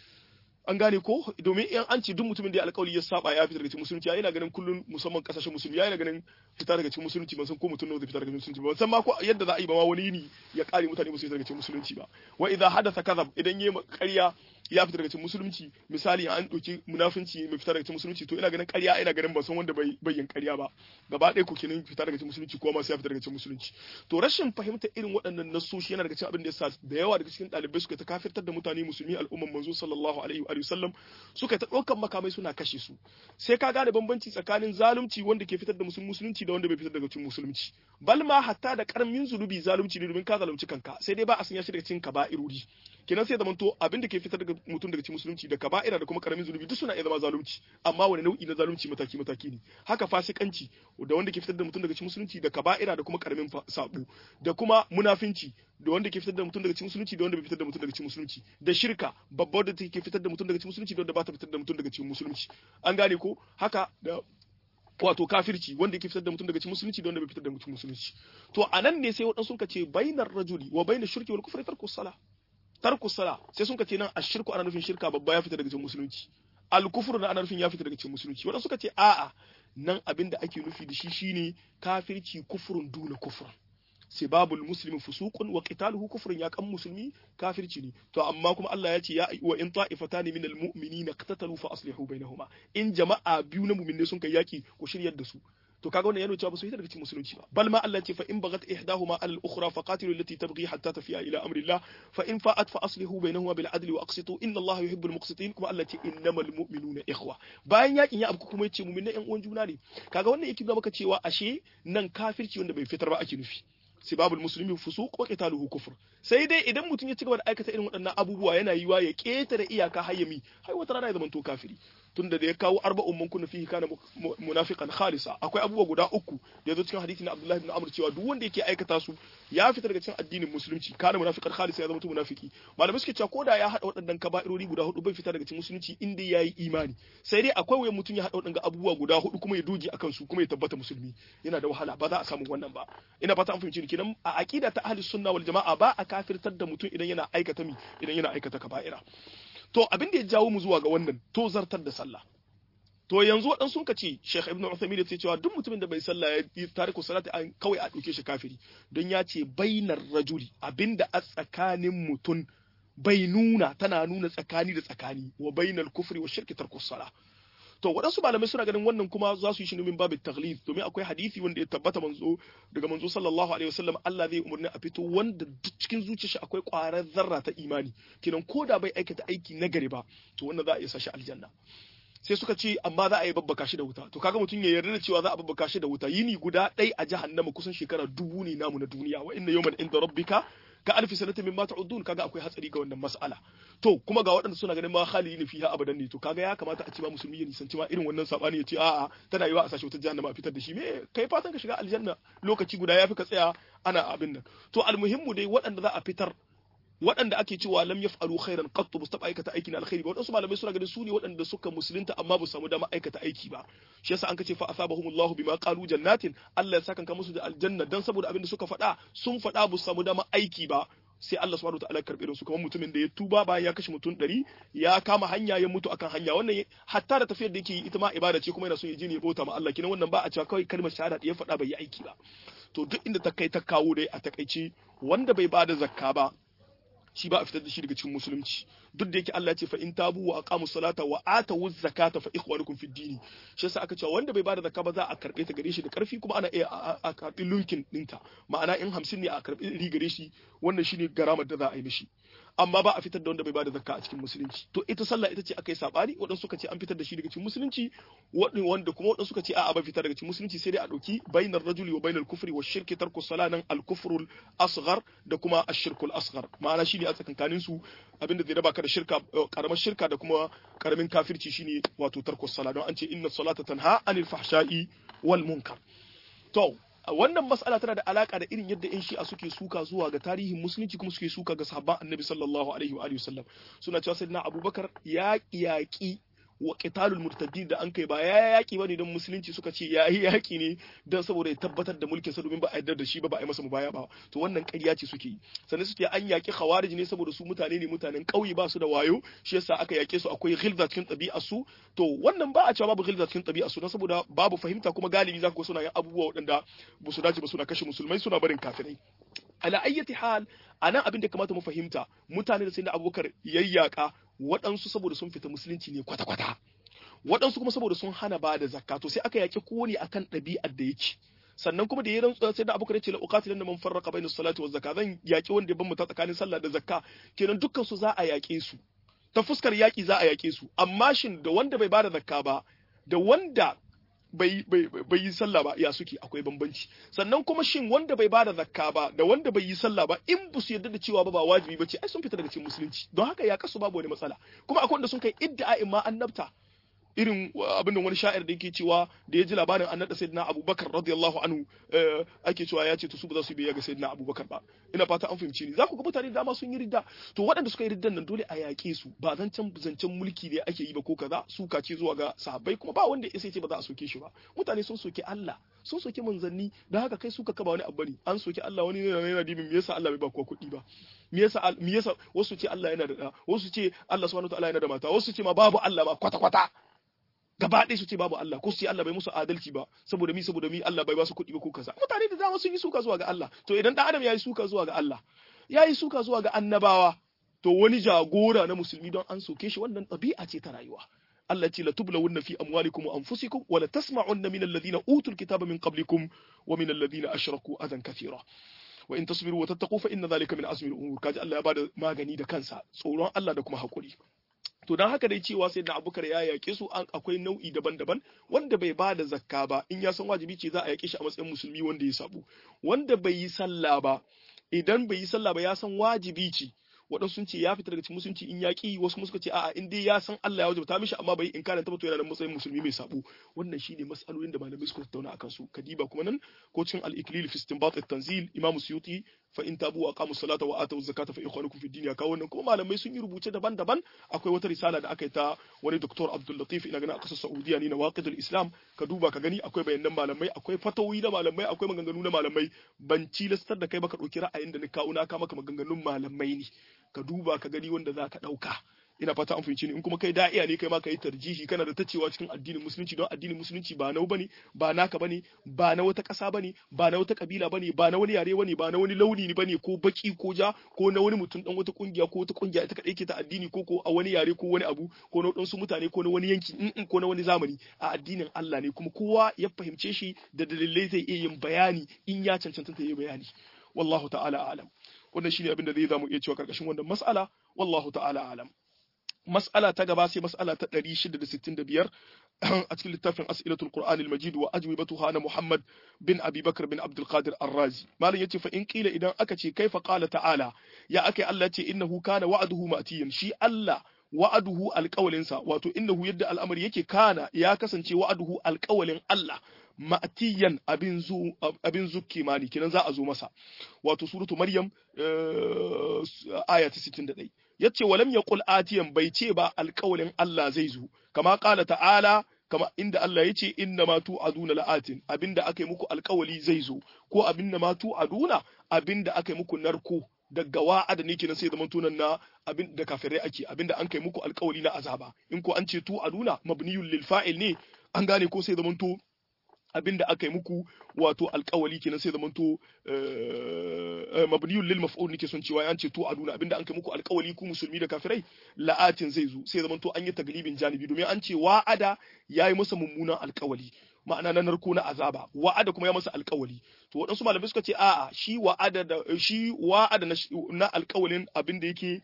an gane ko domin in an ce duk mutumin da ya alƙawari ya saba ya fita daga cikin musulunci ya yana ganin kullun musamman kasashen musulmi ya yana ganin fita daga cikin musulunci ban san ko mutum nawa zai fita daga musulunci ba san ma ko yadda za a yi ba ma wani yini ya kare mutane musu daga cikin musulunci ba wa idza hadatha kadhab idan yayi ƙarya ya fita daga cikin musulunci misali an ɗauki munafunci mai fita daga cikin musulunci to ina ganin ƙarya ina ganin ban san wanda bai yin ƙarya ba gaba ɗaya ko kenan fita daga cikin musulunci ko ma sai ya fita daga cikin musulunci to rashin fahimta irin waɗannan nasoshi yana daga cikin abin da yasa da yawa daga cikin ɗalibai suka ta kafirtar da mutane musulmi al'umman manzo sallallahu alaihi wa sallam suka ta ɗaukan makamai suna kashe su sai ka gane bambanci tsakanin zalunci wanda ke fitar da musulunci da wanda bai fitar daga cikin musulunci bal ma hatta da karamin zunubi zalunci ne domin ka zalunci kanka sai dai ba a sanya shi daga cikin kaba'irori kenan sai zamanto abin da ke fitar daga mutum daga cikin musulunci da kaba'ira da kuma karamin zunubi duk suna iya zama zalunci amma wani nau'i na zalunci mataki mataki ne haka fasikanci da wanda ke fitar da mutum daga cikin musulunci da kaba'ira da kuma karamin sabo da kuma munafinci da wanda ke fitar da mutum daga cikin musulunci da wanda bai fitar da mutum daga cikin musulunci da shirka babbar da take fitar da mutum daga cikin musulunci da wanda ba ta fitar da mutum daga cikin musulunci an gane ko haka da wato kafirci wanda yake fitar da mutum daga cikin musulunci da wanda bai fitar da mutum musulunci to anan ne sai wadansu suka ce bainar rajuli wa bainar shirki wal kufri tarku sala tarku sala sai sun ce nan ashirku ana nufin shirka babba ya fita daga cikin musulunci al kufru na ana nufin ya fita daga cikin musulunci wadansu suka ce a'a nan abin da ake nufi da shi shine kafirci kufrun duna kufrun sibabul muslimi fusuqun wa qitaluhu kufrun ya kan musulmi kafirci ne to amma kuma Allah ya ce ya wa in ta'ifatan min almu'minina qatatalu fa aslihu bainahuma in jama'a biyu na mu'minne sun kai yaki ku shiryar da su to kaga wannan yana cewa ba su yi daga cikin musulunci ba bal ma Allah ce fa in bagat ihdahuma ala al-ukhra fa qatilu allati tabghi hatta tafiya ila amri Allah fa in fa'at fa aslihu bainahuma bil adli wa aqsitu inna Allah yuhibbu al-muqsitin kuma Allah ce innamal mu'minuna ikhwa bayan yakin ya abu kuma yace mu'minai yan uwan juna ne kaga wannan yake nuna maka cewa ashe nan kafirci wanda bai fitar ba ake nufi sibabul muslimi fusuq wa qitaluhu kufr sai dai idan mutum ya ci gaba da aikata irin waɗannan abubuwa yana yiwa ya ketare iyaka hayyami har wata rana ya zama to kafiri tunda da ya kawo arba'un man kunna fihi kana munafiqan khalisa akwai abubuwa guda uku da yazo cikin hadisi na Abdullah ibn Amr cewa duk wanda yake aikata su ya fita daga cikin addinin musulunci kana munafiqan khalisa ya zama to munafiki malamai suke cewa koda ya hada waɗannan kaba'irori guda hudu bai fita daga cikin musulunci inda yayi imani sai dai akwai wayan mutum ya hada waɗannan abubuwa guda hudu kuma ya doge akan su kuma ya tabbata musulmi yana da wahala ba za a samu wannan ba ina fata an fahimci ni kenan a aqida ta ahli sunna wal jama'a ba a kafirtar da mutum idan yana aikata mi idan yana aikata kaba'ira to abin da ya jawo mu zuwa ga wannan to zartar da sallah to yanzu waɗansu sun ce Sheikh Ibn Uthaymeen ya ce cewa duk mutumin da bai sallah ya yi tariku salati an kawai a ɗauke shi kafiri don ya ce bainar rajuli abinda a tsakanin mutum bai nuna tana nuna tsakani da tsakani wa bainar kufri wa shirki tarku sala to waɗansu malamai suna ganin wannan kuma za su yi shi min babu taglid domin akwai hadisi wanda ya tabbata manzo daga manzo sallallahu alaihi wasallam Allah zai umarni a fito wanda duk cikin zuciyarsa akwai ƙwarar zarra ta imani kinan ko da bai aikata aiki na gari ba to wannan za a iya sa shi aljanna sai suka ce amma za a yi babbaka shi da wuta to kaga mutum ya yarda da cewa za a babbaka shi da wuta yini guda ɗai a jahannama kusan shekara dubu ne namu na duniya wa inna yawman inda rabbika ka alfi sanatin mimma ta'udun kaga akwai hatsari ga wannan mas'ala to kuma ga waɗanda suna ganin ma khalidin fiha abadan ne to kaga ya kamata a ce ma musulmi ya nisanci ma irin wannan sabani ya ce a'a tana yiwa a sashi wata jahannama a fitar da shi me kai fatan ka shiga aljanna lokaci guda yafi ka tsaya ana abin nan to almuhimmu dai waɗanda za a fitar waɗanda ake cewa lam yaf'alu khairan qattu ba su taɓa aikata aiki na alkhairi ba waɗansu malamai suna ganin su ne waɗanda suka musulunta amma ba su samu dama aikata aiki ba shi yasa an kace fa asabahumullahu bima qalu jannatin Allah ya saka musu da aljanna dan saboda abin da suka faɗa sun faɗa ba su samu dama aiki ba sai Allah subhanahu wataala ya karbe su kamar mutumin da ya tuba bayan ya kashe mutum ɗari ya kama hanya ya mutu akan hanya wannan hatta da tafiyar da yake yi ita ma ibada ce kuma yana so ya je ne ya bauta ma Allah kinan wannan ba a cewa kawai kalmar shahada da ya faɗa bai yi aiki ba to duk inda ta kai ta kawo dai a takaice wanda bai bada zakka ba shi ba a fitar da shi daga cikin musulunci duk da yake Allah ya ce fa in tabu wa aqamu salata wa atu zakata fa ikhwanukum fid dini shi yasa aka ce wanda bai bada zakka ba za a karbe ta gare shi da karfi kuma ana iya a karbi lunkin dinta ma'ana in 50 ne a karbi ri gare shi wannan shine garamar da za a yi mishi amma ba a fitar da wanda bai bada zakka a cikin musulunci to ita sallah ita ce akai sabani wadan suka ce an fitar da shi daga cikin musulunci wanda kuma wadan suka ce a'a ba fitar daga cikin musulunci sai dai a dauki bainar rajuli wa bainal kufri wa shirki tarku salanan al kufrul asghar da kuma ashirkul asghar ma'ana shine a tsakankanin su abinda zai raba ka da shirka karamar shirka da kuma karamin kafirci shine wato tarku sala don an ce inna salata tanha anil fahsha'i wal munkar to wannan mas'ala tana da alaka da irin yadda yan shi'a suke suka zuwa ga tarihin musulunci kuma suke suka ga sahabban annabi sallallahu alaihi wa alihi wasallam suna cewa sayyidina abubakar ya yaki wa qitalul murtaddin da an kai ba ya yaki bane don musulunci suka ce yayi yaki ne don saboda ya tabbatar da mulkin sa domin ba a yarda da shi ba ba a yi masa mubaya ba to wannan ƙarya ce suke yi sannan suke an yaki khawarij ne saboda su mutane ne mutanen ƙauye ba su da wayo shi yasa aka yake su akwai ghilza cikin ɗabi'ar su to wannan ba a cewa babu ghilza cikin ɗabi'ar su don saboda babu fahimta kuma galibi za ku suna yin abubuwa waɗanda ba su dace ba suna kashe musulmai suna barin kafirai ala ayyati hal anan abin da kamata mu fahimta mutane da sai da abubakar yayyaka waɗansu saboda sun fita musulunci ne kwata-kwata waɗansu kuma saboda sun hana ba da zakka to sai aka yaƙi kowane akan ɗabi'ar da yake sannan kuma da ya rantsuwa sai da abubakar ya ce la uqatilan da man farraqa bayna salati wa zakka zan yaƙi wanda ya bambanta tsakanin sallah da zakka kenan dukkan su za a yaƙe su ta fuskar yaƙi za a yaƙe su amma shin da wanda bai bada zakka ba da wanda bai yi sallah ba ya suke akwai bambanci sannan kuma shin wanda bai bada zakka ba da wanda bai yi sallah ba in ba su yarda da cewa ba ba wajibi ba ce ai sun fita daga cikin musulunci don haka ya kasu babu wani matsala kuma akwai wanda sun kai iddia'in ma annabta irin abin da wani sha'ir da yake cewa da ya ji labarin an naɗa sayyidina abubakar radiyallahu anhu ake cewa ya ce to su ba za su biya ga sayyidina abubakar ba ina fata an fahimci ni za ku ga mutane da dama sun yi ridda to waɗanda suka yi riddan nan dole a yaƙe su ba zancen zancen mulki ne ake yi ba ko kaza suka ce zuwa ga sahabbai kuma ba wanda ya ce ba za a soke shi ba mutane sun soke Allah sun soke manzanni da haka kai suka kaba wani abu ne an soke Allah wani yana yana dibin me yasa Allah bai ba kuwa kuɗi ba me yasa me yasa wasu ce Allah yana da da wasu ce Allah subhanahu wa ta'ala yana da mata wasu ce ma babu Allah ma kwata kwata gaba ɗaya su ce babu Allah ko su ce Allah bai musu adalci ba saboda mi saboda mi Allah bai ba su kuɗi ba ko kaza mutane da dama sun yi suka zuwa ga Allah to idan dan adam ya yi suka zuwa ga Allah ya yi suka zuwa ga annabawa to wani jagora na musulmi don an soke shi wannan ɗabi'a ce ta rayuwa Allah ce la tublawunna fi amwalikum wa anfusikum wa la tasma'unna min alladhina utul kitaba min qablikum wa min alladhina ashraku adan kathira wa in tasbiru wa tattaqu fa inna dhalika min azmi al-umur kaji Allah ya bada magani da kansa tsoron Allah da kuma hakuri to don haka dai cewa sai da abubakar ya yaƙe su akwai nau'i daban-daban wanda bai ba da zakka ba in ya san wajibi ce za a yaƙe shi a matsayin musulmi wanda ya sabu wanda bai yi sallah ba idan bai yi sallah ba ya san wajibi ce waɗansu sun ce ya fita daga cikin musulunci in yaƙi wasu kuma suka ce a'a in dai ya san Allah ya wajabta mishi amma bai in kana tabbata yana da matsayin musulmi mai sabo wannan shine mas'alolin da malamai suka tattauna akan su kadiba kuma nan ko cikin al-iklil fi istinbat at-tanzil imam suyuti fa in tabu wa aqamu salata wa atu zakata fa ikhwanukum fi din ya kawo wannan kuma malamai sun yi rubuce daban-daban akwai wata risala da aka yi ta wani doktor Abdul Latif ina ganin a kasar Saudiya ne na waqidul Islam ka duba ka gani akwai bayanan malamai akwai fatawi na malamai akwai maganganu na malamai ban cilastar da kai ba ka dauki ra'ayin da ni kawo na ka maka maganganun malamai ne ka duba ka gani wanda za ka ɗauka ina fata an fahimci ni in kuma kai da'iya ne kai ma kai tarjihi kana da tacewa cikin addinin musulunci don addinin musulunci ba nau bane ba naka bane ba na wata ƙasa bane ba na wata kabila bane ba na wani yare bane ba na wani launi ne bane ko baki ko ja ko na wani mutum dan wata kungiya ko wata kungiya ita kadai ke ta addini ko ko a wani yare ko wani abu ko na wadansu mutane ko na wani yanki in ko na wani zamani a addinin Allah ne kuma kowa ya fahimce shi da dalilai zai iya yin bayani in ya cancanta ta yi bayani wallahu ta'ala alam wannan shine abin da zai zamu iya cewa karkashin wannan mas'ala wallahu ta'ala alam mas'ala ta gaba sai mas'ala ta 665 a cikin littafin as'ilatul qur'an al-majid wa ajwibatuha na muhammad bin abi bakr bin abdul qadir ar-razi malam yace fa in qila idan aka ce kaifa qala ta'ala ya akai Allah ce innahu kana wa'duhu ma'tiyan shi Allah wa'aduhu alƙawalinsa wato innahu yadda al'amari yake kana ya kasance wa'aduhu alƙawalin Allah ma'tiyan abin zu abin zukki mani kinan za a zo masa wato suratu maryam aya ta 61 yace walam yaqul atiyan bai ce ba alƙawalin Allah zai zo kama qala ta'ala kama inda Allah ya ce inna ma tu'aduna la'atin abinda aka yi muku alƙawali zai zo ko abinda ma tu'aduna abinda aka yi muku narko daga wa'ada ne kenan sai zaman tunan na abin da kafirai ake abinda an kai muku alƙawali na azaba in ko an ce tu'aduna mabniyul lil fa'il ne an gane ko sai zaman to abinda aka yi muku wato alkawali kenan sai zamanto mabniyul lil maf'ul nake son cewa an ce to aduna abinda an kai muku alkawali ku musulmi da kafirai la'atin zai zo sai zamanto an yi taglibin janibi domin an ce wa'ada yayi masa mummunan alkawali ma'ana na narko na azaba wa'ada kuma ya masa alkawali to waɗansu malamai suka ce a'a shi wa'ada da shi wa'ada na alkawalin abinda yake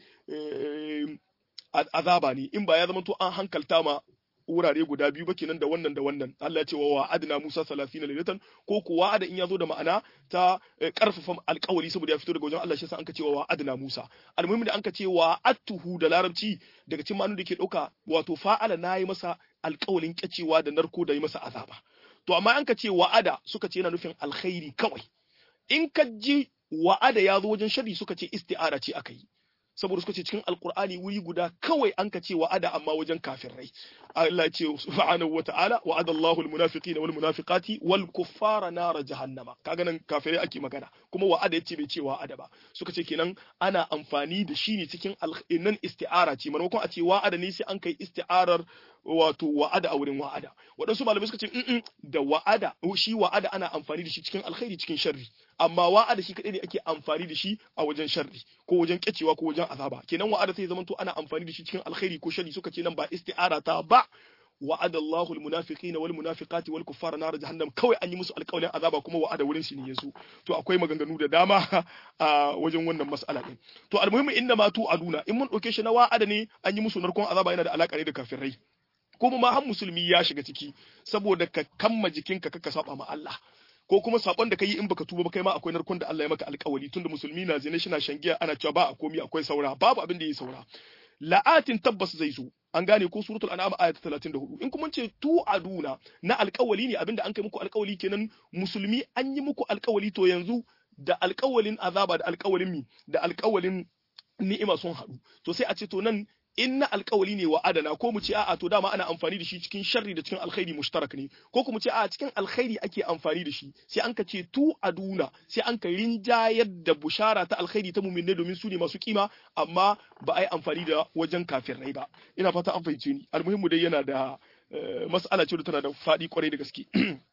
azaba ne in ba ya zamanto an hankalta ma wurare guda biyu ba kenan da wannan da wannan Allah ya ce wa wa'adna Musa 30 lailatan ko ko wa'ada in yazo da ma'ana ta karfafa alƙawari saboda ya fito daga wajen Allah shi yasa an ka ce wa wa'adna Musa almuhimmi da an ka ce wa attuhu da larabci daga cikin ma'anar da ke dauka wato fa'ala nayi masa alƙawalin kyacewa da narko da yi masa azaba to amma an ka ce wa'ada suka ce yana nufin alkhairi kawai in ka ji wa'ada ya zo wajen shari suka ce isti'ara ce aka yi saboda suka ce cikin alkur'ani wuri guda kawai an ka ce wa'ada amma wajen kafirai Allah ya ce subhanahu wa ta'ala wa'ada Allahu almunafiqina wal munafiqati wal kuffara nar jahannama kaga nan kafirai ake magana kuma wa'ada yace bai ce wa'ada ba suka ce kenan ana amfani da shi ne cikin nan isti'ara ce maimakon a ce wa'ada ne sai an kai isti'arar wato wa'ada a wurin wa'ada waɗansu malamai suka ce in da wa'ada shi wa'ada ana amfani da shi cikin alkhairi cikin sharri amma wa'ada shi kadai ne ake amfani da shi a wajen sharri ko wajen kyacewa ko wajen azaba kenan wa'ada sai zamanto ana amfani da shi cikin alkhairi ko sharri suka ce nan ba isti'ara ta ba wa'ada Allahu almunafiqina wal munafiqati wal kuffara nar jahannam kawai an yi musu alƙawarin azaba kuma wa'ada wurin shi ne yazo to akwai maganganu da dama a wajen wannan mas'ala din to almuhimmi inna ma tu aduna in mun dauke shi na wa'ada ne an yi musu narkon azaba yana da alaka ne da kafirai kuma ma har musulmi ya shiga ciki saboda ka kamma jikinka kaka saba ma Allah ko kuma sabon da kai in baka tuba ba kai ma akwai narkon da Allah ya maka alƙawari tunda musulmi na zina shi na shangiya ana cewa ba a komi akwai saura babu abin da yi saura la'atin tabbas zai zo an gane ko suratul an'am aya ta 34 in kuma ce tu aduna na alƙawali ne abinda an kai muku alƙawali kenan musulmi an yi muku alƙawali to yanzu da alƙawalin azaba da alƙawalin mi da alƙawalin ni'ima sun haɗu to sai a ce to nan in na alkawali ne wa adana ko mu ce a'a to dama ana amfani da shi cikin sharri da cikin alkhairi mushtarak ne ko kuma ce a'a cikin alkhairi ake amfani da shi sai an ka ce tu aduna sai an ka rinjayar da bushara ta alkhairi ta muminne domin su ne masu kima amma ba a yi amfani da wajen kafirai ba ina fata an fahimce ni almuhimmu dai yana da mas'ala ce da tana da faɗi kwarai da gaske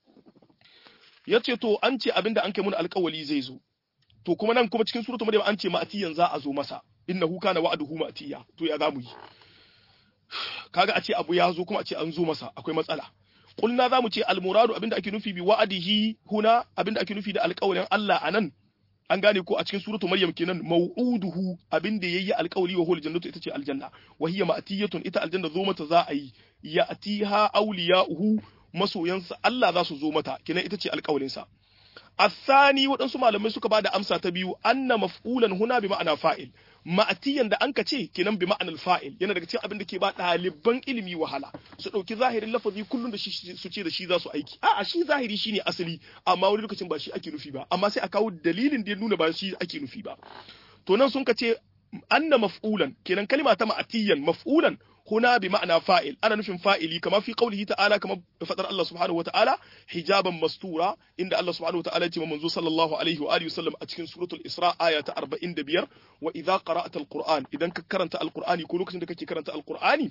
ya ce to an ce abinda an kai mun alkawali zai zo to kuma nan kuma cikin suratul maryam an ce ma'atiyan za a zo masa innahu kana wa'duhu ma'tiya to ya zamu yi kaga a ce abu ya zo kuma a ce an zo masa akwai matsala kulna zamu ce almuradu abinda ake nufi bi wa'adihi huna abinda ake nufi da alƙawarin Allah anan an gane ko a cikin suratu maryam kenan mau'uduhu abinda yayi alƙawari wa hul jannatu ita ce aljanna wa hiya ma'tiyatun ita aljanna zo mata za a yi ya'tiha awliya'uhu masoyansa Allah za su zo mata kenan ita ce alƙawarinsa الثاني waɗansu malamai suka ba da amsa ta biyu anna maf'ulan huna bi ma'ana fa'il ma'atiyan da anka ce kenan bi ma'anar fa'il yana daga cikin abin da ke ba ɗaliban ilimi wahala su ɗauki zahirin lafazi kullum da shi su ce da shi za su aiki a'a shi zahiri shine asali amma wani lokacin ba shi ake nufi ba amma sai a kawo dalilin da ya nuna ba shi ake nufi ba to nan sun ka ce anna maf'ulan kenan kalma ta ma'atiyan maf'ulan هنا بمعنى فاعل أنا نفهم فاعلي كما في قوله تعالى كما فتر الله سبحانه وتعالى حجابا مستورا إن الله سبحانه وتعالى تم منذ صلى الله عليه وآله وسلم أتكن سورة الإسراء آية أربعين دبير وإذا قرأت القرآن إذا كرنت القرآن يقول لك إنك كرنت القرآن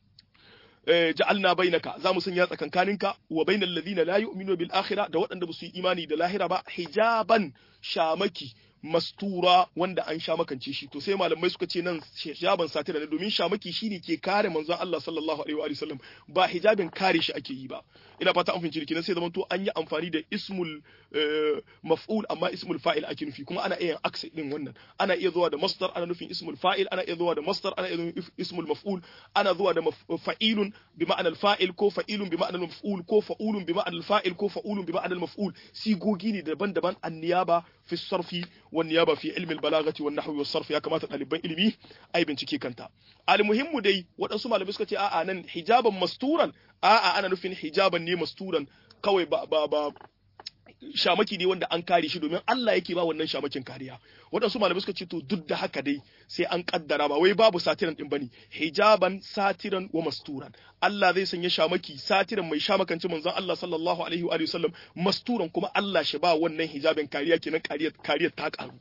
جعلنا بينك زام سنيات كانكا وبين الذين لا يؤمنون بالآخرة da waɗanda ba su yi imani da lahira ba hijaban shamaki mastura wanda an sha makance shi to sai malamai suka ce nan hijaban satira ne domin shamaki shine ke kare manzon Allah sallallahu alaihi wa sallam ba hijabin kare shi ake yi ba ina fata an fahimci kenan sai zaman to an yi amfani da ismul maf'ul amma ismul fa'il ake nufi kuma ana iya aksa din wannan ana iya zuwa da masdar ana nufin ismul fa'il ana iya zuwa da masdar ana iya nufin ismul maf'ul ana zuwa da fa'ilun bi ma'anar fa'il ko fa'ilun bi ma'anar maf'ul ko fa'ulun bi ma'anar fa'il ko fa'ulun bi ma'anar maf'ul sigogi ne daban-daban anniyaba fi sarfi wan niyaba fi ilmi al-balaghati wan nahwi was sarf ya kamata ɗaliban ilimi ai bincike kanta al-muhimmu dai waɗansu malamai suka ce a'a nan hijaban masturan a'a ana nufin hijaban ne masturan kawai ba ba ba shamaki ne wanda an kare shi domin Allah yake ba wannan shamakin kariya waɗansu malamai suka ce to duk da haka dai sai an kaddara ba wai babu satiran din bane hijaban satiran wa masturan Allah zai sanya shamaki satiran mai shamakanci manzon Allah sallallahu alaihi wa sallam masturan kuma Allah shi ba wannan hijabin kariya kenan kariyar kariyar ta karu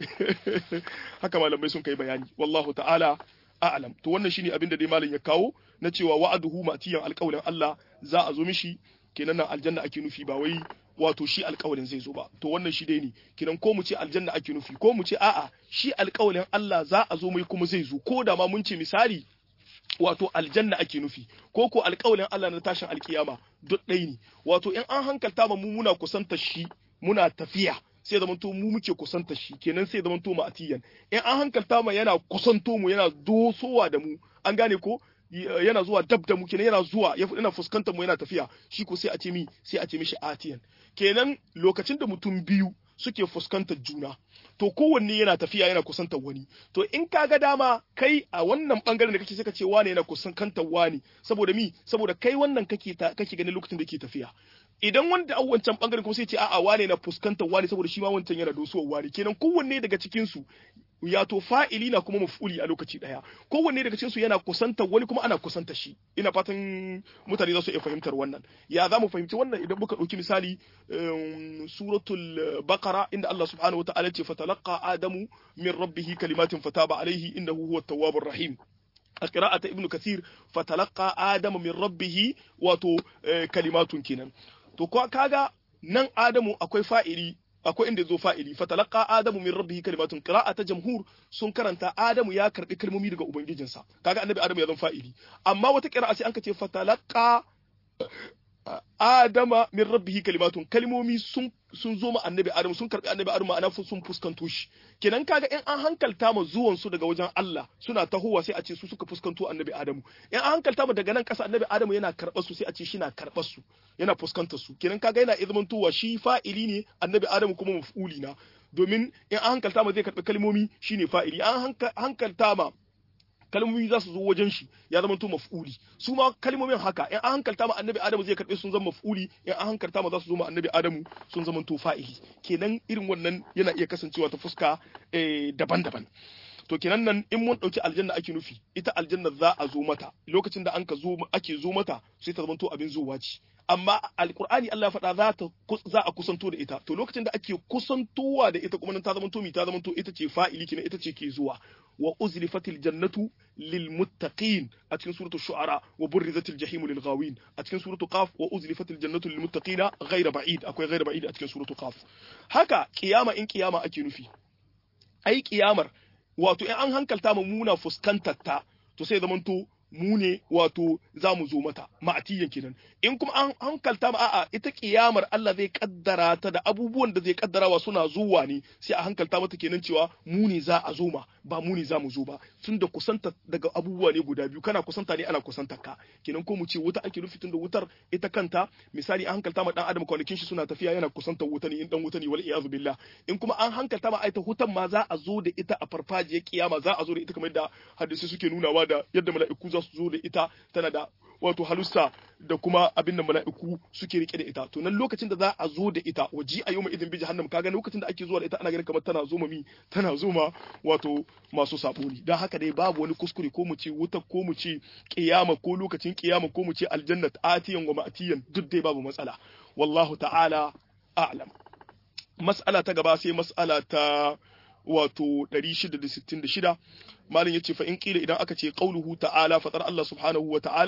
haka malamai sun kai bayani wallahu ta'ala a'lam to wannan shine abin da dai malam ya kawo na cewa wa'aduhu matiyan alƙawlin Allah za a zo mishi kenan nan aljanna ake nufi ba wai wato shi alƙawalin zai zo ba to wannan shi dai ne kinan ko mu ce aljanna ake nufi ko mu ce a'a shi alƙawalin Allah za a zo mai kuma zai zo ko da ma mun ce misali wato aljanna ake nufi ko ko alƙawalin Allah na tashin alkiyama duk ɗaya ne wato in an hankalta ma mu muna kusanta shi muna tafiya sai zaman to mu muke kusanta shi kenan sai zaman to mu atiyan in an hankalta ma yana kusanto mu yana dosowa da mu an gane ko yana zuwa dab da mu kenan yana zuwa yana fuskantar mu yana tafiya shi ko sai a ce mi sai a ce mishi atiyan kenan lokacin da mutum biyu suke fuskantar juna to kowanne yana tafiya yana kusantar wani to in ka ga dama kai a wannan bangaren da kake sai ka ce wane yana kusantar wani saboda mi saboda kai wannan kake kake ganin lokacin da yake tafiya idan wanda an wancan bangaren kuma sai ce a'a wane na fuskantar wani saboda shi ma wancan yana dosuwar wani kenan kowanne daga cikin su ya to fa'ili na kuma maf'uli a lokaci daya kowanne daga cikin su yana kusantar wani kuma ana kusantar shi ina fatan mutane za su iya fahimtar wannan ya za mu fahimci wannan idan muka ɗauki misali suratul baqara inda Allah subhanahu wa ta'ala ce fatalaqa adamu min rabbih kalimatin fataba alaihi innahu huwa tawwabur rahim a qira'ata ibnu kathir fatalaqa adamu min rabbih wato kalimatun kenan to kaga nan adamu akwai fa'ili akwai inda zo fa'ili fatalaqa adamu min rabbihi kalimatun qira'ata jamhur sun karanta adamu ya karbi kalmomi daga ubangijinsa kaga annabi adamu ya zama fa'ili amma wata qira'a sai an ce fatalaqa adama min rabbihi kalimatun kalmomi sun sun zo ma annabi adamu sun karbi annabi adamu ma'ana sun fuskanto shi kenan kaga in an hankalta ma zuwan su daga wajen Allah suna tahowa sai a ce su suka fuskanto annabi adamu in an hankalta ma daga nan kasa annabi adamu yana karɓar su sai a ce shi na karɓar su yana fuskantar su kenan kaga yana izmantowa shi fa'ili ne annabi adamu kuma maf'uli na domin in an hankalta ma zai karɓi kalmomi shine fa'ili an hankalta ma kalmomi za su zo wajen shi ya zama to maf'uli su ma kalmomin haka in an hankalta ma annabi adamu zai karbe sun zama maf'uli in an hankalta ma za su zo ma annabi adamu sun zama to fa'ili kenan irin wannan yana iya kasancewa ta fuska daban-daban to kenan nan in mun dauki aljanna ake nufi ita aljanna za a zo mata lokacin da an ka zo ake zo mata sai ta zama to abin zuwa ce amma alkur'ani Allah ya faɗa za ta za a kusanto da ita to lokacin da ake kusantowa da ita kuma nan ta zama to mi ta zama to ita ce fa'ili kina ita ce ke zuwa wa uzlifatil jannatu lil muttaqin a cikin suratul shu'ara wa burrizatil jahimu lil ghawin a cikin suratul qaf wa uzlifatil jannatu lil muttaqina ghayra ba'id akwai ghayra ba'id a cikin suratul qaf haka kiyama in kiyama ake nufi ai kiyamar wato in an hankalta mu muna fuskantar ta to sai zamanto mu ne wato za mu zo mata ma'atiyan kenan in kuma an hankalta ma a'a ita kiyamar Allah zai kaddara ta da abubuwan da zai kaddarawa suna zuwa ne sai a hankalta mata kenan cewa mu ne za a zo ma ba mu ne za mu zo ba tun da kusanta daga abubuwa ne guda biyu kana kusanta ne ana kusantar ka kenan ko mu ce wuta ake nufi tun da wutar ita kanta misali an hankalta ma dan adam kwanakin shi suna tafiya yana kusantar wuta ne in dan wuta ne wal iyazu billah in kuma an hankalta ma ita hutan ma za a zo da ita a farfajiyar kiyama za a zo da ita kamar da hadisi suke nunawa da yadda mala'iku za su zo da ita tana da wato halussa da kuma abin da mala'iku suke rike da ita to nan lokacin da za a zo da ita waji a yau idin bi jahannam kaga lokacin da ake zuwa da ita ana ganin kamar tana zo mi tana zo ma wato masu sabo ne dan haka dai babu wani kuskure ko mu ce wuta ko mu ce kiyama ko lokacin kiyama ko mu ce aljannat atiyan wa ma'tiyan duk dai babu matsala wallahu ta'ala a'lam mas'ala ta gaba sai mas'ala ta wato 666 malin yace fa in kila idan aka ce qauluhu ta'ala fatar Allah subhanahu wa ta'ala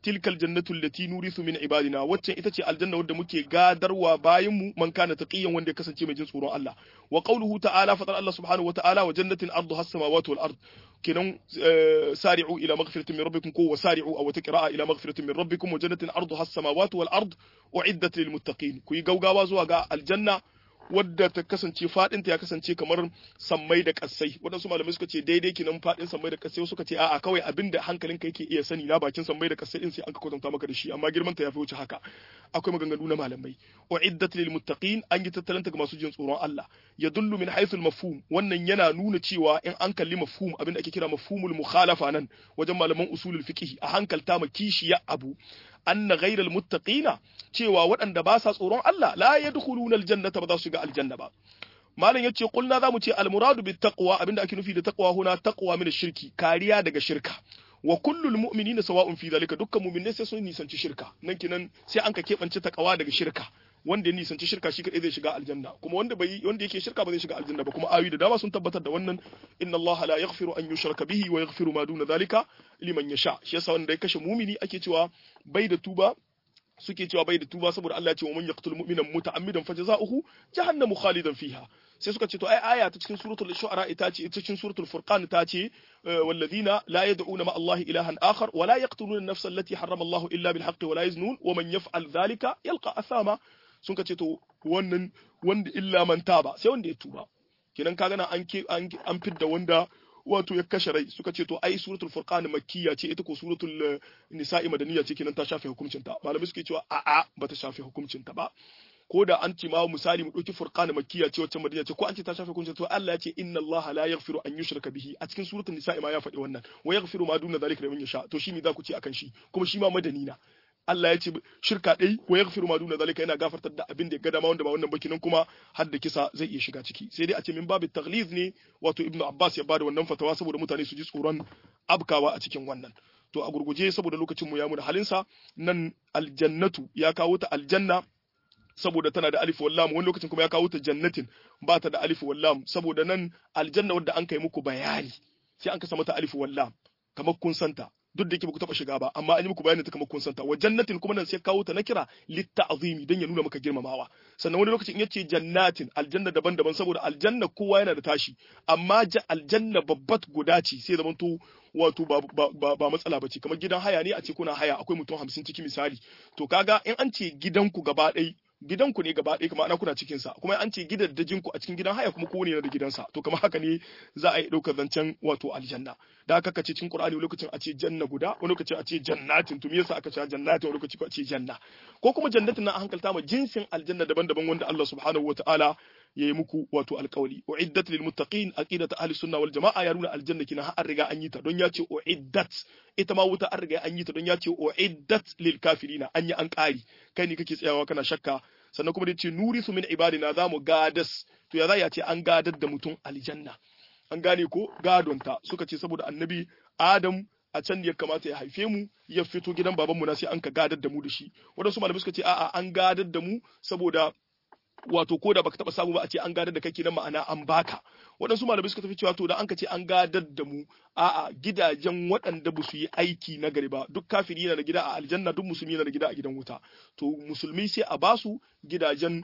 tilkal jannatu allati nurithu min ibadina waccan ita ce aljanna wadda muke gadarwa bayan mu man kana taqiyan wanda ya kasance mai jin tsoron Allah wa qawluhu ta'ala fatar Allah subhanahu wa ta'ala wa jannatin arduha as-samawati wal ard kenan sari'u ila maghfiratin min rabbikum ko wasari'u aw taqra'a ila maghfiratin min rabbikum wa jannatin arduha as-samawati wal ard uiddat lil muttaqin ku yi gaugawa zuwa ga aljanna wadda ta kasance fadinta ya kasance kamar sammai da kassai waɗansu malamai suka ce daidai kinan fadin sammai da kassai suka ce a'a kawai abinda hankalinka yake iya sani na bakin sammai da kassai din sai an ka kwatanta maka da shi amma girman ta yafi wuce haka akwai maganganu na malamai uiddat lil muttaqin an yi tattalanta ga masu jin tsoron Allah yadullu min haythu al mafhum wannan yana nuna cewa in an kalli mafhum abinda ake kira mafhumul mukhalafa nan wajen malaman usulul fiqh a hankalta ma kishiya abu anna ghairal muttaqina cewa waɗanda ba sa tsoron Allah la yadkhuluna aljannata ba za su shiga aljanna ba malam yace kulna zamu ce almuradu bit taqwa abinda ake nufi da taqwa huna taqwa min shirki kariya daga shirka wa kullul mu'minina sawa'un fi zalika dukkan mu'minai sai sun nisanci shirka nan kinan sai an ka kebance taqwa daga shirka wanda ya nisanci shirka shi kadai zai shiga aljanna kuma wanda bai wanda yake shirka ba zai shiga aljanna ba kuma ayoyi da dama sun tabbatar da wannan inna Allah la yaghfiru an yushraka bihi wa yaghfiru ma duna zalika liman yasha shi yasa wanda ya kashe mumini ake cewa bai da tuba suke cewa bai da tuba saboda Allah ya ce wa man yaqtul mu'mina muta'ammidan fajza'uhu jahannamu khalidan fiha sai suka ce to ai aya ta cikin suratul shu'ara ita ce ita cikin suratul furqan ta ce walladhina la yad'una ma Allah ilahan akhar wa la yaqtuluna an-nafsa allati harrama Allah illa bil haqqi wa la yaznun wa man yaf'al dhalika yalqa athama sun ka ce to wannan wanda illa man taba sai wanda ya tuba kenan kaga nan an an fidda wanda wato ya kashe rai suka ce to ai suratul furqan makkiya ce ita ko suratul nisa'i madaniya ce kenan ta shafe hukuncin ta malamai suke cewa a'a bata shafe hukuncin ta ba ko da an ce ma misali mu dauki furqan makkiya ce wacce madaniya ce ko an ce ta shafe hukuncin to Allah ya ce inna Allah la yaghfiru an yushraka bihi a cikin suratul nisa'i ma ya faɗi wannan wa yaghfiru ma duna zalika liman yasha to shi me za ku ce akan shi kuma shi ma madani na Allah ya ce shirka ɗai wa yaghfiru ma duna zalika yana gafartar da abin da ya ga dama wanda ba wannan baki nan kuma har da kisa zai iya shiga ciki sai dai a ce min babu taghliz ne wato Ibn Abbas ya bada wannan fatawa saboda mutane su ji tsoron abkawa a cikin wannan to a gurguje saboda lokacin mu ya mu da halinsa nan aljannatu ya kawo ta aljanna saboda tana da alif wallam wani lokacin kuma ya kawo ta jannatin ba ta da alif wallam saboda nan aljanna wadda an kai muku bayani sai an kasa mata alif wallam kamar kun santa duk da yake ba ku taba shiga ba amma an yi muku bayanin ta kamar kun santa wa jannatin kuma nan sai kawo ta na kira litta'zimi dan ya nuna maka girmamawa sannan wani lokacin yace jannatin aljanna daban-daban saboda aljanna kowa yana da tashi amma aljanna babbat guda ce sai zaman to wato ba, ba, ba, matsala bace kamar gidan haya ne a ce kuna haya akwai mutum hamsin ciki misali to kaga in an ce gidanku gaba ɗaya gidanku ne gaba ɗaya kuma ana kuna cikin sa kuma an ce gidaddajin ku a cikin gidan haya kuma kowane yana da gidansa to kamar haka ne za a yi ɗaukar zancen wato aljanna da haka kace cikin qur'ani lokacin a ce janna guda wani lokacin a ce jannatin to me yasa aka ce jannatin wani lokacin a ce janna ko kuma jannatin na hankalta ma jinsin aljanna daban-daban wanda Allah subhanahu wataala ya yi muku wato alkawali uiddat lil muttaqin aqidatu ahli sunna wal jamaa ya nuna aljanna kina har riga an yi ta don ya ce uiddat ita ma wuta an riga an yi ta don ya ce uiddat lil kafirina an yi an kari kai ne kake tsayawa kana shakka sannan kuma da ce nurisu min ibadina zamu gadas to ya za ya ce an gadar da mutum aljanna an gane ko gadonta suka ce saboda annabi adam a can ya kamata ya haife mu ya fito gidan babanmu na sai an ka gadar da mu da shi wadansu malamai suka ce a'a an gadar da mu saboda wato ko da baka taba samu ba a ce an gadar da kai kenan ma'ana an baka waɗansu malamai suka tafi cewa to da an ka ce an gadar da mu a'a gidajen waɗanda ba su yi aiki na gari ba duk kafiri yana da gida a aljanna duk musulmi yana da gida a gidan wuta to musulmi sai a basu gidajen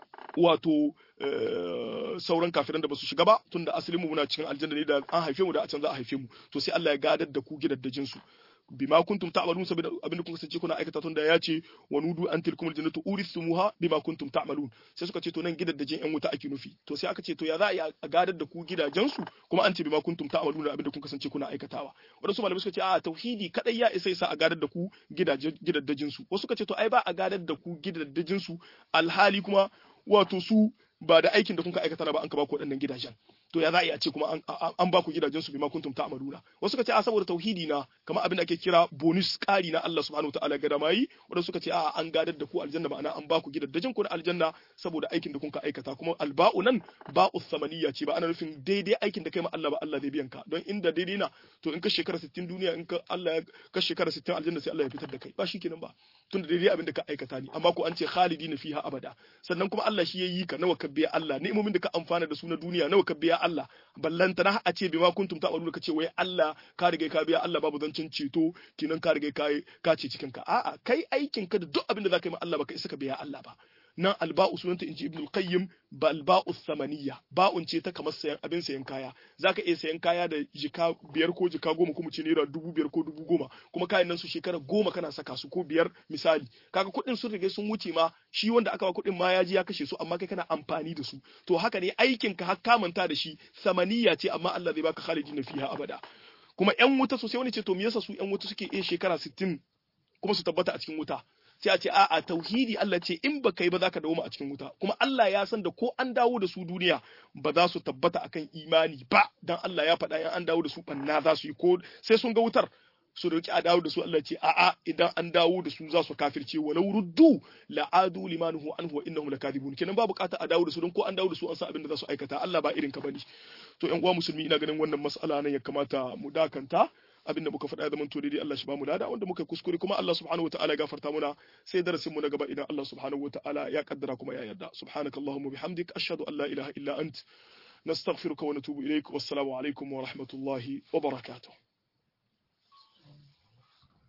wato sauran kafiran da ba su shiga ba tunda asalin mu muna cikin aljanna ne da an haife mu da a can za a haife mu to sai Allah ya gadar da ku gidaddajin su bima kuntum ta'malun saboda abin da kun kasance kuna aikata tun da ya ce wa nudu an tilkumul jannatu urithumuha bima kuntum ta'malun sai suka ce to nan gidajen yan wuta ake nufi to sai aka ce to ya za a yi a gadar da ku gidajen su kuma an ce bima kuntum ta'malun da abin da kun kasance kuna aikatawa wadansu malamai suka ce a tauhidi kadai ya isa sa a gadar da ku gidajen su wasu suka ce to ai ba a gadar da ku gidajen su alhali kuma wato su ba da aikin da kun ka aikata ba an ka ba ku waɗannan gidajen to ya za a yi a ce kuma an ba ku gidajen su bima kuntum ta'maluna wasu suka ce a saboda tauhidi na kamar abin da ake kira bonus ƙari na Allah subhanahu wataala ga damayi wanda suka ce a an gadar da ku aljanna ma'ana an ba ku gidajen ku na aljanna saboda aikin da kun ka aikata kuma alba'u nan ba'u samaniya ce ba ana nufin daidai aikin da kai ma Allah ba Allah zai biyan ka don inda daidai na to in ka shekara 60 duniya in ka Allah ka shekara 60 aljanna sai Allah ya fitar da kai ba shikenan ba tunda daidai abin da ka aikata ne amma ko an ce khalidina fiha abada sannan kuma Allah shi yayi ka nawa ka biya Allah ni'imomin da ka amfana da su na duniya nawa ka biya Allah ballanta na a ce bima kuntum ta'maluna kace wai Allah ka riga ka biya Allah babu zancin ceto kinan ka riga ka ka ce cikin ka a'a kai aikin ka da duk abin da zaka yi ma Allah baka isa ka biya Allah ba nan alba'u sunanta inji ibnul qayyim ba alba'u samaniya ba'un ce ta kamar sayan abin sayan kaya zaka iya sayan kaya da jika biyar ko jika goma kuma ce naira dubu biyar ko dubu goma kuma kayan nan su shekara goma kana saka su ko biyar misali kaga kuɗin sun riga sun wuce ma shi wanda aka ba kuɗin ma ya ji ya kashe su amma kai kana amfani da su to haka ne aikin ka har ka manta da shi samaniya ce amma Allah zai baka khalidin fiha abada kuma yan wuta sosai wani ce to me yasa su yan wuta suke iya shekara 60 kuma su tabbata a cikin wuta sai a ce a'a tauhidi Allah ce in baka yi ba zaka dawo a cikin wuta kuma Allah ya san da ko an dawo da su duniya ba za su tabbata akan imani ba dan Allah ya faɗa in an dawo da su banna za su yi ko sai sun ga wutar su roki a dawo da su Allah ce a'a idan an dawo da su za su kafirce walau ruddu la'adu limanuhu anhu wa innahum lakadibun kenan ba bukata a dawo da su don ko an dawo da su an san abin da za su aikata Allah ba irin ka bane to ƴan uwa musulmi ina ganin wannan mas'ala nan ya kamata mu dakanta abin da muka faɗa ya zama to daidai Allah shi ba mu lada wanda muka kuskure kuma Allah subhanahu wataala ya gafarta muna sai darasin mu na gaba idan Allah subhanahu wataala ya kaddara kuma ya yarda subhanakallahumma bihamdik ashhadu an la ilaha illa ant nastaghfiruka wa natubu ilaik wassalamu alaikum wa rahmatullahi wa barakatuh